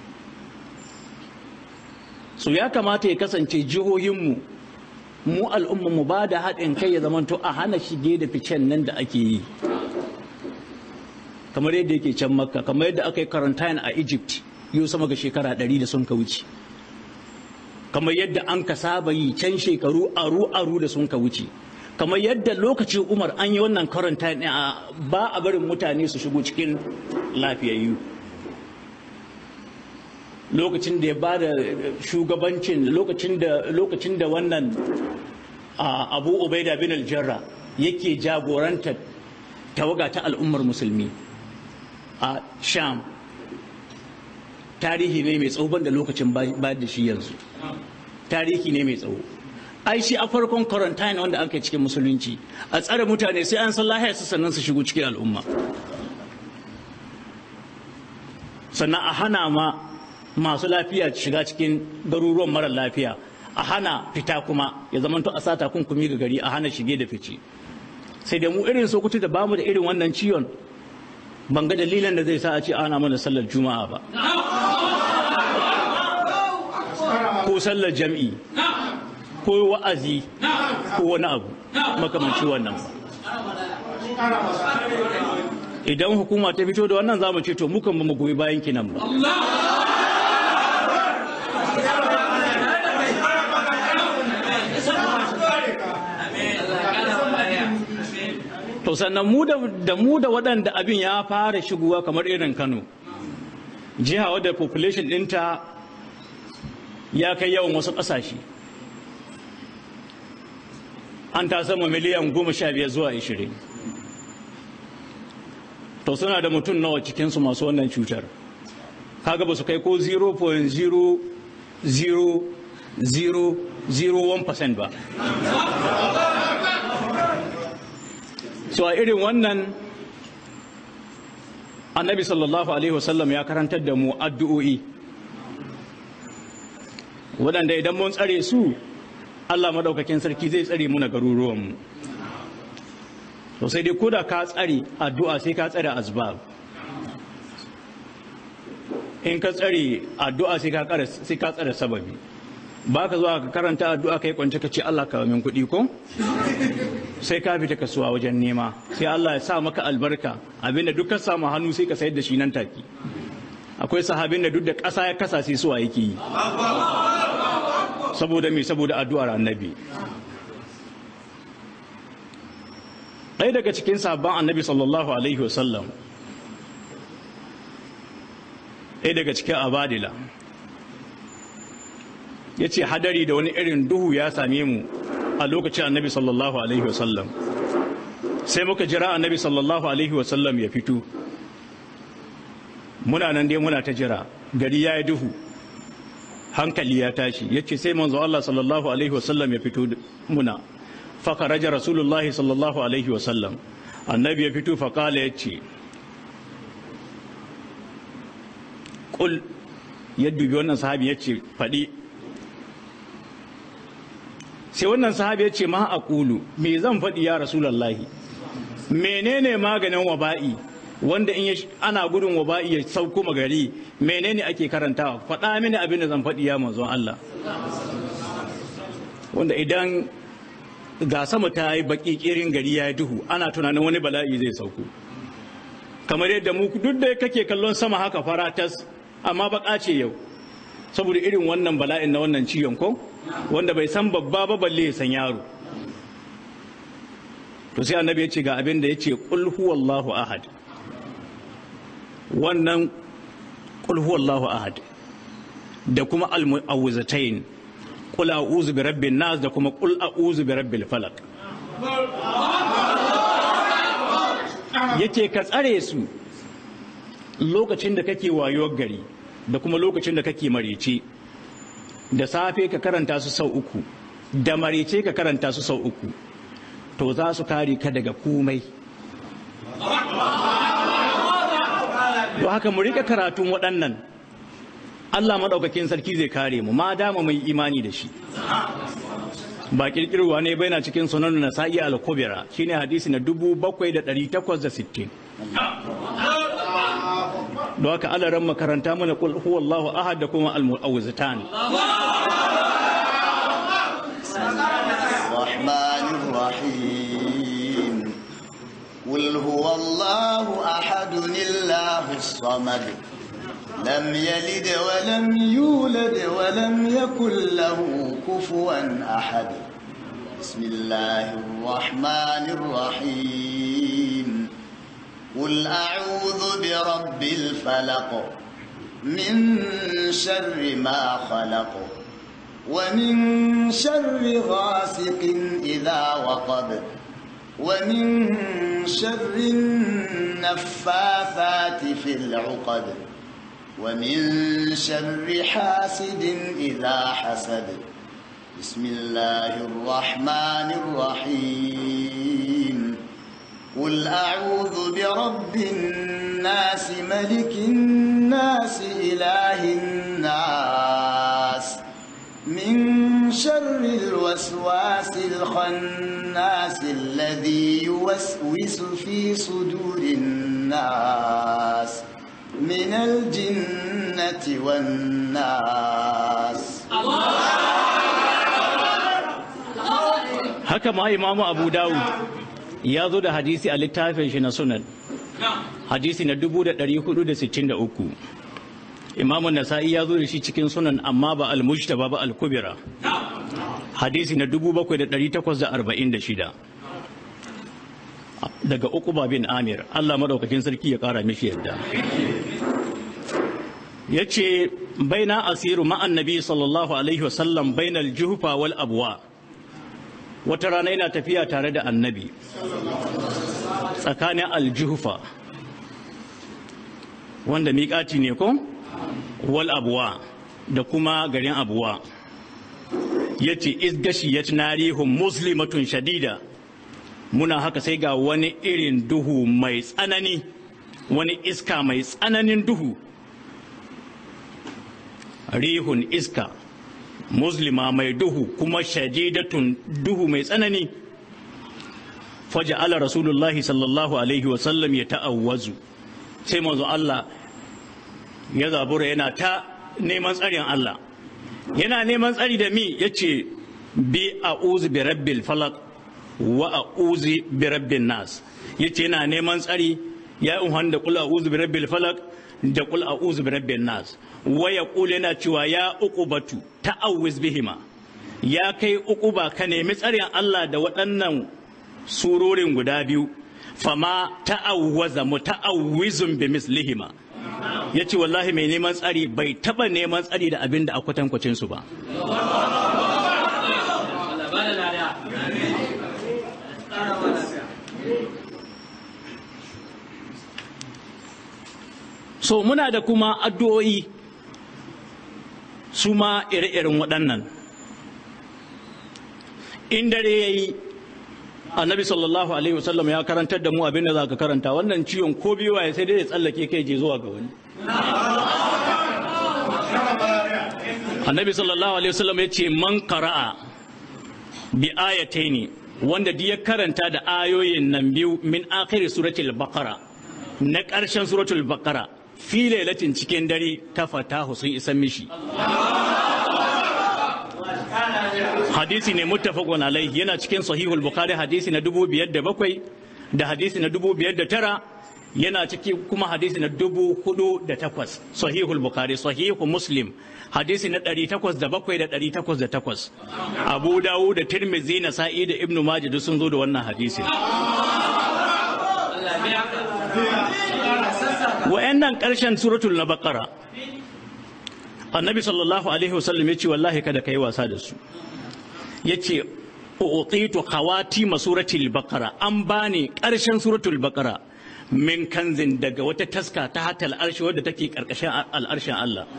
so ya kamata ya kasance jihohinmu mu al'umma mu ba da haɗin kai ya zamanto a hana shige da ficen nan da ake yi kamar yadda yake can makka kamar yadda aka yi quarantine a egypt yau sama ga shekara ɗari da sun ka wuce kamar yadda an ka saba yi can shekaru aru aru da sun ka wuce kamar yadda lokacin umar an yi wannan quarantine ba a barin mutane su shigo cikin lafiyayyu lokacin da ya ba da shugabancin lokacin da lokacin da wannan abu ubaida bin aljarra yake jagoranta tawaga ta al'ummar musulmi a sham tarihi ne mai tsawo da lokacin ba da shi yanzu tarihi ne mai tsawo ai shi a farkon quarantine wanda aka cikin musulunci a tsare mutane sai an san lahiyar su sannan su shigo cikin al'umma sannan a hana ma masu lafiya shiga cikin garuruwan mara lafiya a hana fita kuma ya zama to a sa takunkumi ga gari a hana shige da fice sai da mu irin sokoto da bamu da irin wannan ciwon ban ga dalilan da zai sa a ce ana mana sallar juma'a ba ko sallar jam'i ko wa'azi ko wani abu makamanci wannan ba idan hukuma ta fito da wannan za mu ce to mukan ba mu goyi bayan kinan ba to sannan mu da mu da waɗanda abin ya fara shigowa kamar irin kano jiha wadda population ɗinta ya kai yawan wasu ƙasashe an ta sama miliyan goma sha biyar zuwa ishirin to suna da mutum nawa cikinsu masu wannan cutar kaga ba su kai ko 0.00001% ba so a irin wannan annabi sallallahu alaihi wasallam ya karantar da mu addu'o'i waɗanda idan mun tsare su allah maɗaukakin sarki zai tsare mu na garuruwanmu to sai dai ko da ka tsare addu'a sai ka tsare azbab in ka tsare addu'a sai ka tsare sababi ba ka zuwa ka karanta addu'a kai kwance ka ce Allah ka min kuɗi ko sai ka fita kasuwa wajen nema sai Allah ya sa maka albarka abinda duk ka samu hannu sai ka sayar da shi nan take akwai sahabin da duk da ƙasa ya kasa sai suwa yake yi saboda me saboda addu'ar annabi ɗaya daga cikin sabon annabi sallallahu alaihi wasallam ɗaya daga cikin abadila ya ce hadari da wani irin duhu ya same mu a lokacin annabi sallallahu alaihi wasallam sai muka jira annabi sallallahu alaihi wasallam ya fito muna nan dai muna ta jira gari ya yi duhu hankali ya tashi ya ce sai manzo Allah sallallahu alaihi wasallam ya fito muna fakaraja rasulullahi sallallahu alaihi wasallam annabi ya fito faƙala ya ce ƙul ya dubi wannan sahabi ya ce faɗi sai wannan sahabi ya ce ma a ƙulu me zan faɗi ya rasulallahi menene maganin waba'i wanda in ana gudun waba'i ya sauko magari menene ake karantawa faɗa mini abin da zan faɗi ya manzon Allah wanda idan ga sama ta yi baki kirin gari ya yi duhu ana tunanin wani bala'i zai sauko kamar yadda mu duk da kake kallon sama haka faratas amma baka ce yau saboda irin wannan bala'in na wannan ciwon ko wanda bai san babba ba balle ya san yaro to sai annabi ya ce ga abin da ya ce qul huwallahu ahad wannan qul huwallahu ahad da kuma al-mu'awwizatayn qul a'udhu bi rabbin nas da kuma qul a'udhu bi rabbil falaq yace ka tsare su lokacin da kake wayo gari da kuma lokacin da kake marece da safe ka karanta su sau uku da marece ka karanta su sau uku to za su kare ka daga komai don haka mu rika karatun waɗannan Allah maɗaukakin sarki zai kare mu ma dama mai imani da shi ba kirkirwa ne bai na cikin sunan na sa'i al-kubra shine hadisi na 7860 don haka alaran makaranta mana kul huwallahu ahad da kuma al-mu'awwizatan الرحمن الرحيم قل هو الله أحد الله الصمد لم يلد ولم يولد ولم يكن له كفوا أحد بسم الله الرحمن الرحيم قل أعوذ برب الفلق من شر ما خلق ومن شر غاسق إذا وقب ومن شر النفاثات في العقد ومن شر حاسد إذا حسد بسم الله الرحمن الرحيم قل أعوذ برب الناس ملك الناس إله الناس من شر الوسواس الخناس الذي يوسوس في صدور الناس من الجنة والناس haka ma imamu abu dawud ya zo da hadisi a littafin shi na sunan hadisi na 463 imamun nasa'i ya zo da shi cikin sunan amma ba al-mujtaba ba al-kubira hadisi na 7846 daga uquba bin amir Allah madaukakin sarki ya kara mishi yadda yace baina asiru ma'an nabi sallallahu alaihi wasallam bainal juhfa wal abwa wata rana yana tafiya tare da annabi tsakanin aljuhufa wanda miƙaci ne ko wal abuwa da kuma garin abuwa ya ce isgashi ya narihun muslimatun shadida muna haka sai ga wani irin duhu mai tsanani wani iska mai tsananin duhu rihun iska muslima mai duhu kuma shadidatun duhu mai tsanani faja ala rasulullahi sallallahu alaihi wasallam ya ta'awwazu sai manzo Allah ya zabura yana ta neman tsarin Allah yana neman tsari da mi yace bi a'udhu bi rabbil falaq wa a'udhu bi rabbin nas yace yana neman tsari ya unhan da qul a'udhu bi rabbil falaq da qul a'udhu bi rabbin nas wa yaqul yana cewa ya uqubatu ta'awwiz bihima ya kai uquba ka nemi tsarin Allah da waɗannan surorin guda biyu fama ta'awwaza muta'awwizun bi mislihima yace wallahi mai neman tsari bai taba neman tsari da abin da a kwatankwacin su ba so muna da kuma addu'o'i su ma ire-iren waɗannan in dare ya yi annabi sallallahu alaihi wasallam ya karantar da mu abin da za ka karanta wannan ciwon ko biyu ya sai dai ya tsallake kai je zuwa ga wani annabi sallallahu alaihi wasallam ya ce man qara'a bi ayataini wanda duk ya karanta da ayoyin nan biyu min akhiri suratul baqara na ƙarshen suratul baqara fi lailatin cikin dare ta fatahu sun isa mishi hadisi ne muttafaqun alaihi yana cikin sahihul bukhari hadisi na dubu biyar da bakwai da hadisi na dubu biyar da tara yana ciki kuma hadisi na dubu hudu da takwas sahihul bukhari sahihu muslim hadisi na ɗari takwas da bakwai da ɗari takwas da takwas abu dawu da tirmizi na sa'i da ibnu majid sun zo da wannan hadisi wa'annan ƙarshen suratul na bakara annabi sallallahu alaihi wasallam ya ce wallahi kada ka yi wasa da su ya ce utitu khawati suratul baqara an bani ƙarshen suratul baqara min kanzin daga wata taska ta hatal arshi wadda take ƙarƙashin al'arshin Allah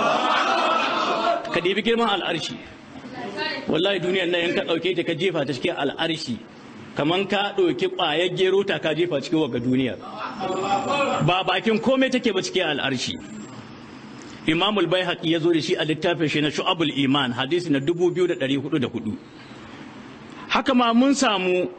ka ɗebi girman al'arshi wallahi duniyar nan in ka ɗauke ta ka jefa ta cikin al'arshi kaman ka ɗauki ƙwayar gero ta ka jefa cikin waga duniya ba bakin komai take ba cikin al'arshi imamul bai ya zo da shi a littafin shi na shu'abul iman hadisi na 2404 haka ma mun samu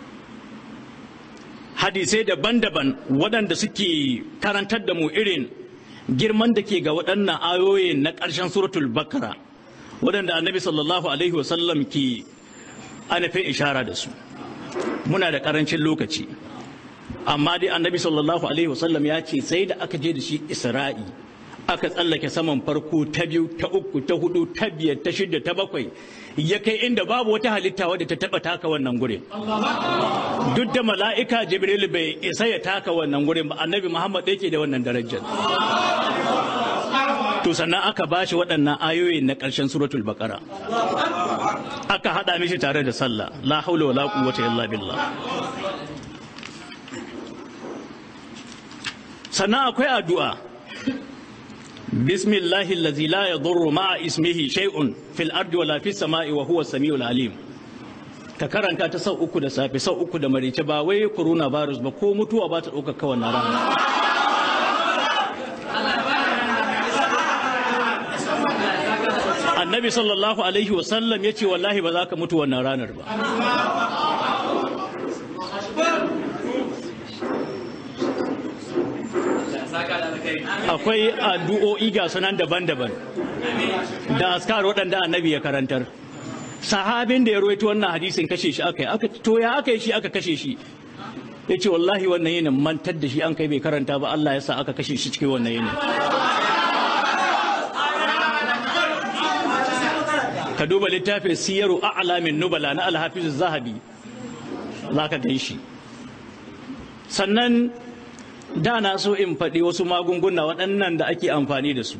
hadisai daban-daban waɗanda suke karantar da mu irin girman da ke ga waɗannan ayoyin na ƙarshen suratul bakara waɗanda annabi sallallahu alaihi wasallam ke anafin ishara da su muna da ƙarancin lokaci amma dai annabi sallallahu alaihi wasallam ya ce sai da aka je da shi isra'i aka tsallake saman farko ta biyu ta uku ta hudu ta biyar ta shida ta bakwai ya kai inda babu wata halitta wadda ta taba taka wannan gurin duk da mala'ika jibril bai isa ya taka wannan gurin ba annabi muhammad yake da wannan darajar to sannan aka bashi waɗannan ayoyi na ƙarshen suratul baqara aka haɗa mishi tare da sallah la haula wala quwwata illa billah sannan akwai addu'a بسم الله الذي لا يضر مع اسمه شيء في الأرض ولا في السماء وهو السميع العليم ka karanta ta sau uku da safe sau uku da marice ba wai corona virus ba ko mutuwa ba ta ɗauka kawai na rana annabi sallallahu alaihi wasallam ya ce wallahi ba za ka mutu wannan ranar ba akwai addu'o'i ga sunan daban-daban da askar waɗanda annabi ya karantar sahabin da ya rawaito wannan hadisin kashe shi aka yi aka to ya aka yi shi aka kashe shi ya ce wallahi wannan yinin mantar da shi an kai bai karanta ba Allah ya sa aka kashe shi cikin wannan yinin ka duba littafin siyaru a'lamin nubala na alhafiz zahabi za ka gan shi sannan da na so in faɗi wasu magunguna waɗannan da ake amfani da su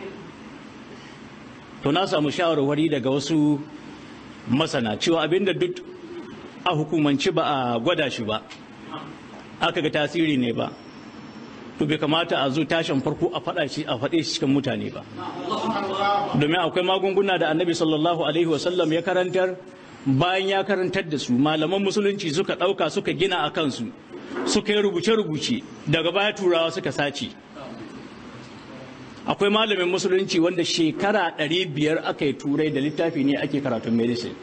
to na samu shawarwari daga wasu masana cewa abinda duk a hukumanci ba a gwada shi ba aka ga tasiri ne ba to bai kamata a zo tashin farko a faɗa shi a faɗe shi cikin mutane ba domin akwai magunguna da annabi sallallahu alaihi wasallam ya karantar bayan ya karantar da su malaman musulunci suka ɗauka suka gina a kansu suka yi rubuce-rubuce daga baya turawa suka sace akwai malamin musulunci wanda shekara ɗari biyar aka yi turai da littafi ne ake karatun medicine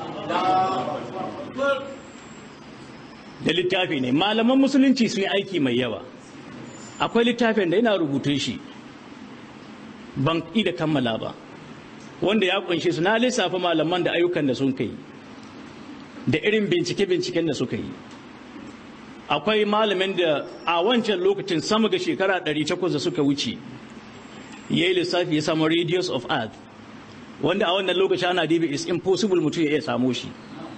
da littafi ne malaman musulunci sun yi aiki mai yawa akwai littafin da yana rubutun shi ban da kammala ba wanda ya kunshe su na lissafa malaman da ayyukan da sun kai da irin bincike-binciken da suka yi akwai malamin da a wancan lokacin sama ga shekara 800 da suka wuce ya yi lissafi ya samu radius of earth wanda a wannan lokaci ana dibi is impossible mutum ya iya samu shi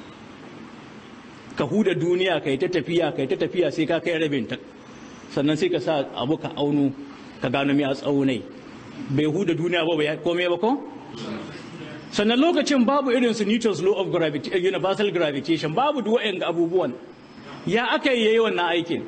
ka huda duniya ka yi ta tafiya ka yi ta tafiya sai ka kai rabin ta sannan sai ka sa abu ka auno ka gano mai a tsaunai bai huda duniya ba bai komai ba ko sannan lokacin babu irin su Newton's law of gravity universal gravitation babu duk wa'yan abubuwan ya aka yi yayi wannan aikin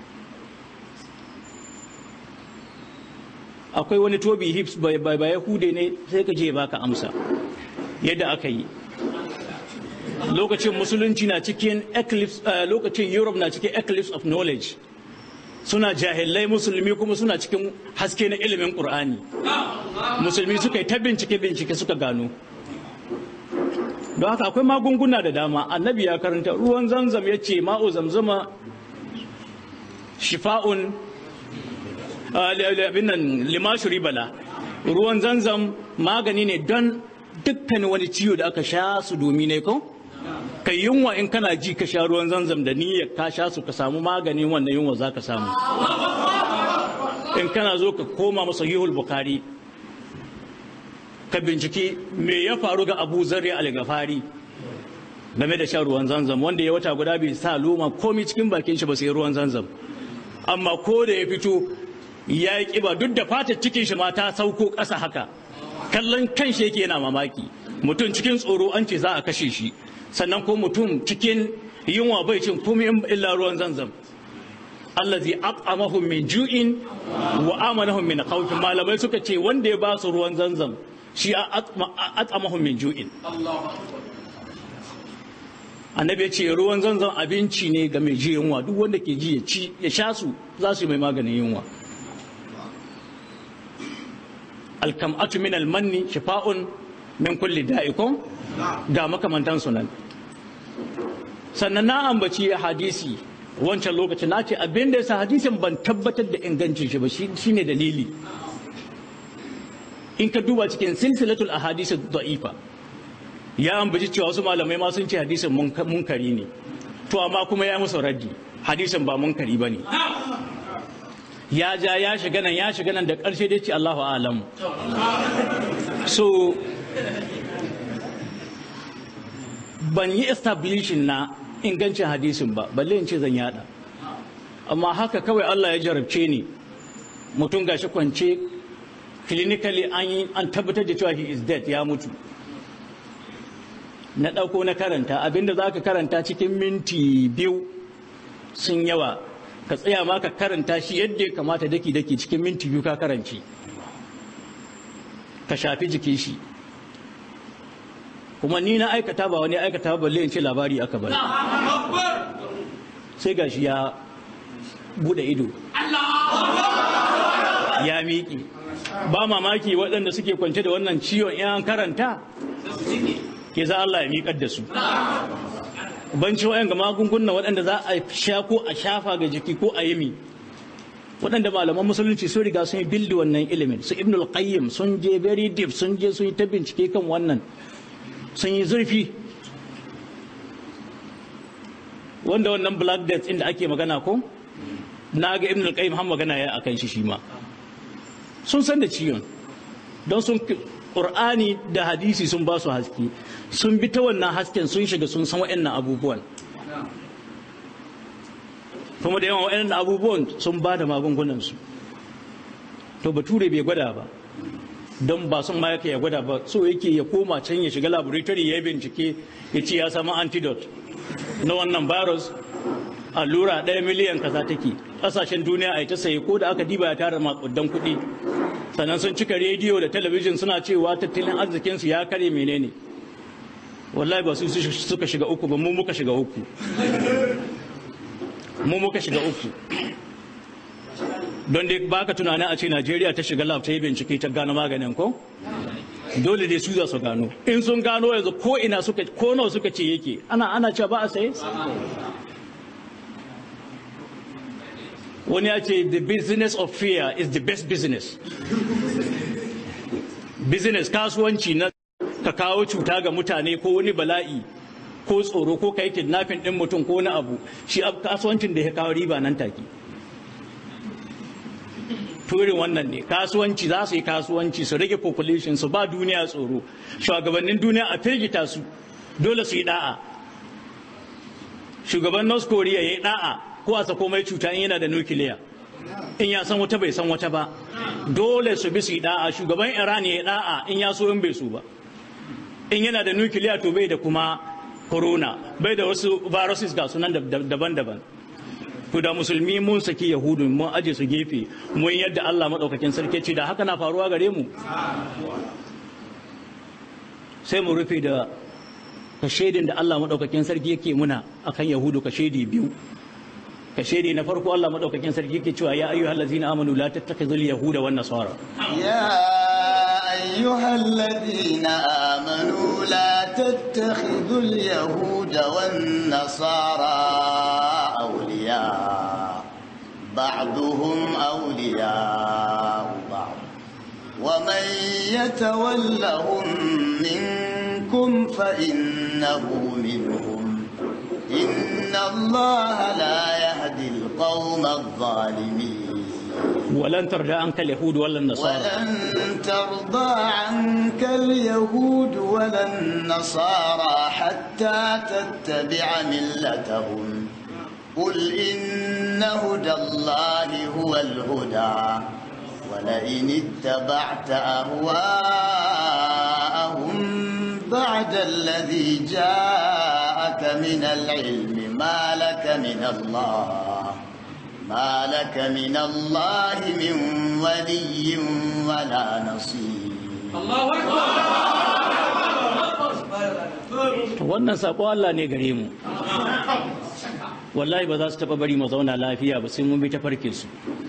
akwai wani toby hips bai bai hude ne sai ka je baka amsa yadda aka yi lokacin musulunci na cikin eclipse lokacin europe na cikin eclipse of knowledge suna jahilai musulmi kuma suna cikin haske na ilimin qur'ani musulmi suka yi ta bincike bincike suka gano don haka akwai magunguna da dama annabi ya karanta ruwan zamzam ya ce ma'u zamzama shifa'un abin nan limashuri bala ruwan zanzam magani ne don dukkan wani ciwo da aka sha su domin ne ko kai yunwa in kana ji ka sha ruwan zanzam da niyyar ka sha su ka samu maganin wannan yunwa za ka samu in kana zo ka koma masa sahihul bukhari ka binciki me ya faru ga abu zarri al-gafari game da shan ruwan zanzam wanda ya wata guda bai sa loma komai cikin bakin shi ba sai ruwan zanzam amma ko da ya fito ya yi kiba duk da fatar cikin shi ma ta sauko ƙasa haka kallon kan shi yake yana mamaki mutum cikin tsoro an ce za a kashe shi sannan ko mutum cikin yunwa bai cin komai illa ruwan zanzam allazi at'amahum min ju'in wa amanahum min khawf malamai suka ce wanda ya ba su ruwan zanzam shi at'amahum min ju'in annabi ya ce ruwan zanzam abinci ne ga mai ji yunwa duk wanda ke ji ya ci ya sha su za su yi mai maganin yunwa alkam'atu min almanni shifa'un min kulli da'ikum ga makamantan sunan sannan na ambaci hadisi wancan lokacin na ce abin da yasa hadisin ban tabbatar da ingancin shi ba shine dalili in ka duba cikin silsilatul ahadisi da'ifa ya ambaci cewa wasu malamai ma sun ce hadisin munkari ne to amma kuma ya musu raddi hadisin ba munkari ba ne ya ja ya shiga nan ya shiga nan da ƙarshe dai ce Allahu alamu so ban yi establishing na ingancin hadisin ba balle in ce zan yada amma haka kawai Allah ya jarabce ni mutum gashi kwance clinically an an tabbatar da cewa he is dead ya mutu na ɗauko na karanta abinda za ka karanta cikin minti biyu sun yawa ka tsaya ma ka karanta shi yadda ya kamata daki daki cikin minti biyu ka karanci ka shafi jikin shi kuma ni na aikata ba wani aikata ba balle in ce labari aka bari sai gashi ya bude ido ya miƙe ba mamaki waɗanda suke kwance da wannan ciwon in an karanta ke za Allah ya miƙar da su banci wayan ga magunguna waɗanda za a sha ko a shafa ga jiki ko a yimi waɗanda malaman musulunci sun riga sun yi bildi wannan ilimin su ibnul qayyim sun je very deep sun je sun yi ta bincike kan wannan sun yi zurfi wanda wannan black death inda ake magana ko na ga ibn al-qayyim har magana ya akan shi shi ma sun san da ciwon don sun qur'ani da hadisi sun ba su haske sun bi ta wannan hasken sun shiga sun san wa'annan abubuwan kuma da yawan wa'annan abubuwan sun ba da magungunan su to bature bai gwada ba don ba son ma yake ya gwada ba so yake ya koma can ya shiga laboratory ya bincike ya ce ya samu antidote na wannan virus allura ɗaya miliyan kaza take ƙasashen duniya a yi ta saye ko da aka diba ya tara makudan kuɗi sannan sun cika rediyo da talabijin suna cewa tattalin arzikinsu ya kare menene wallahi ba su suka shiga uku ba mu muka shiga uku mu muka shiga uku don dai baka tunanin a ce najeriya ta shiga lab ta yi bincike ta gano maganin ko dole dai su za su gano in sun gano yanzu ko ina suka ko nawa suka ce yake ana ana cewa ba a saye wani ya ce the business of fear is the best business business kasuwanci na ka kawo cuta ga mutane ko wani bala'i ko tsoro ko kai kidnapping din mutum ko wani abu shi kasuwancin da ya kawo riba nan take turin wannan ne kasuwanci za su yi kasuwanci su rage population su ba duniya tsoro shugabannin duniya a firgita su dole su yi da'a shugaban north korea ya yi da'a ko a sako mai cuta in yana da nukiliya in ya san wata bai san wata ba dole su bi su yi da'a shugaban iran ya yi da'a in ya so in bai so ba in yana da nukiliya to bai da kuma corona bai da wasu viruses ga sunan daban-daban to da musulmi mun saki yahudu mun aje su gefe mun yadda Allah madaukakin sarki ce da haka na faruwa gare mu sai mu rufe da kashedin da Allah madaukakin sarki yake muna akan yahudu kashedi biyu kashedi na farko Allah madaukakin sarki yake cewa ya ayyuhal ladzina amanu la tattakhidhul yahuda wan nasara يا أيها الذين آمنوا لا تتخذوا اليهود والنصارى أولياء بعضهم أولياء بعض ومن يتولهم منكم فإنه منهم إن الله لا يهدي القوم الظالمين ولن ترضى عنك اليهود ولا النصارى ولن ترضى عنك اليهود ولا النصارى حتى تتبع ملتهم قل إن هدى الله هو الهدى ولئن اتبعت أهواءهم بعد الذي جاءك من العلم ما لك من الله ما لك من الله من ولي ولا نصير wannan sako Allah ne gare mu wallahi ba za su taba bari mu zauna lafiya ba sai mun bi ta farke su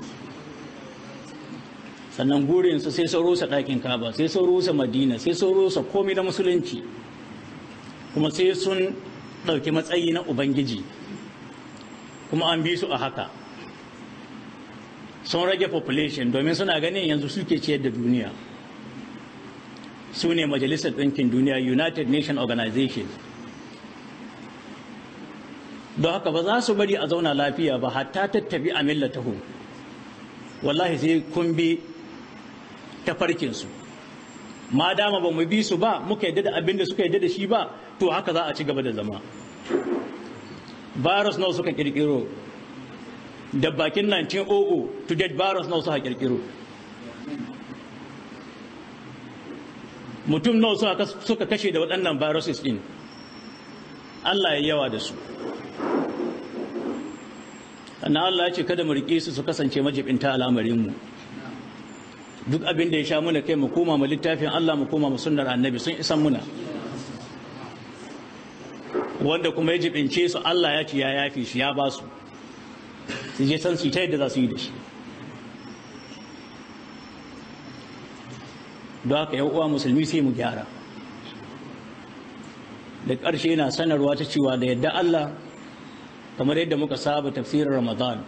sannan gurin su sai sun rusa ɗakin kaba sai sun rusa madina sai sun rusa komai na musulunci kuma sai sun ɗauki matsayi na ubangiji kuma an bi su a haka sun rage population domin suna ganin yanzu suke ciyar da duniya su ne majalisar ɗinkin duniya united nation organization don haka ba za su bari a zauna lafiya ba hatta tattabi a millatahu wallahi sai kun bi tafarkinsu ma dama ba mu bi su ba muka yadda da abin da suka yadda da shi ba to haka za a ci gaba da zama virus nawa suka kirkiro da bakin 1900 to date virus nawa suka kirkiro mutum nawa suka kashe da waɗannan viruses din Allah ya yawa da su sannan Allah ya ce kada mu riƙe su su kasance majibinta al'amarinmu duk abin da ya sha muna kai mu koma mu littafin Allah mu koma mu sunnar annabi sun isan muna wanda kuma ya jibince su Allah ya ce ya yafi shi ya ba su su je san su ta yadda za su yi da shi don haka yan uwa musulmi sai mu gyara da ƙarshe yana sanarwa ta cewa da yadda Allah kamar yadda muka saba tafsirin Ramadan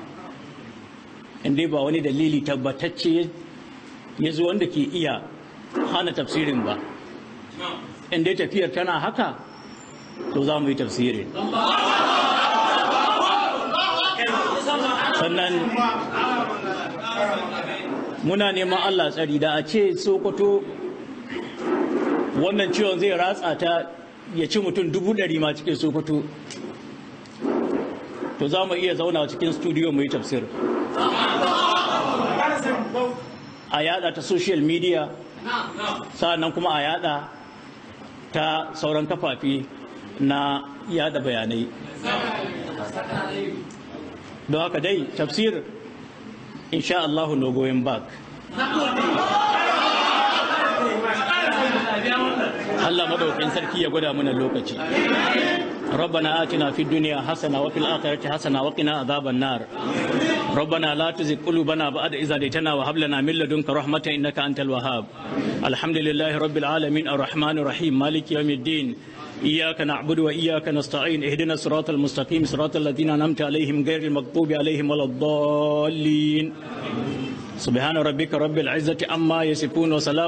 inda ba wani dalili tabbatacce ya zo wanda ke iya hana tafsirin ba in dai tafiyar tana haka to za mu yi tafsirin sannan muna neman Allah tsari da a ce sokoto wannan ciwon zai ratsa ta ya ci mutum dubu ɗari ma cikin sokoto to za mu iya zauna cikin studio mu yi tafsir a yada ta social media sa'annan kuma a yada ta sauran kafafi na yada bayanai don haka dai tafsir insha Allahu no going back Allah madaukakin sarki ya gwada mana lokaci ربنا آتنا في الدنيا حسنة وفي الآخرة حسنة وقنا عذاب النار ربنا لا تزغ قلوبنا بعد إذ هديتنا وهب لنا من لدنك رحمة إنك أنت الوهاب الحمد لله رب العالمين الرحمن الرحيم مالك يوم الدين إياك نعبد وإياك نستعين اهدنا الصراط المستقيم صراط الذين أنعمت عليهم غير المغضوب عليهم ولا الضالين سبحان ربك رب العزة عما يصفون وسلام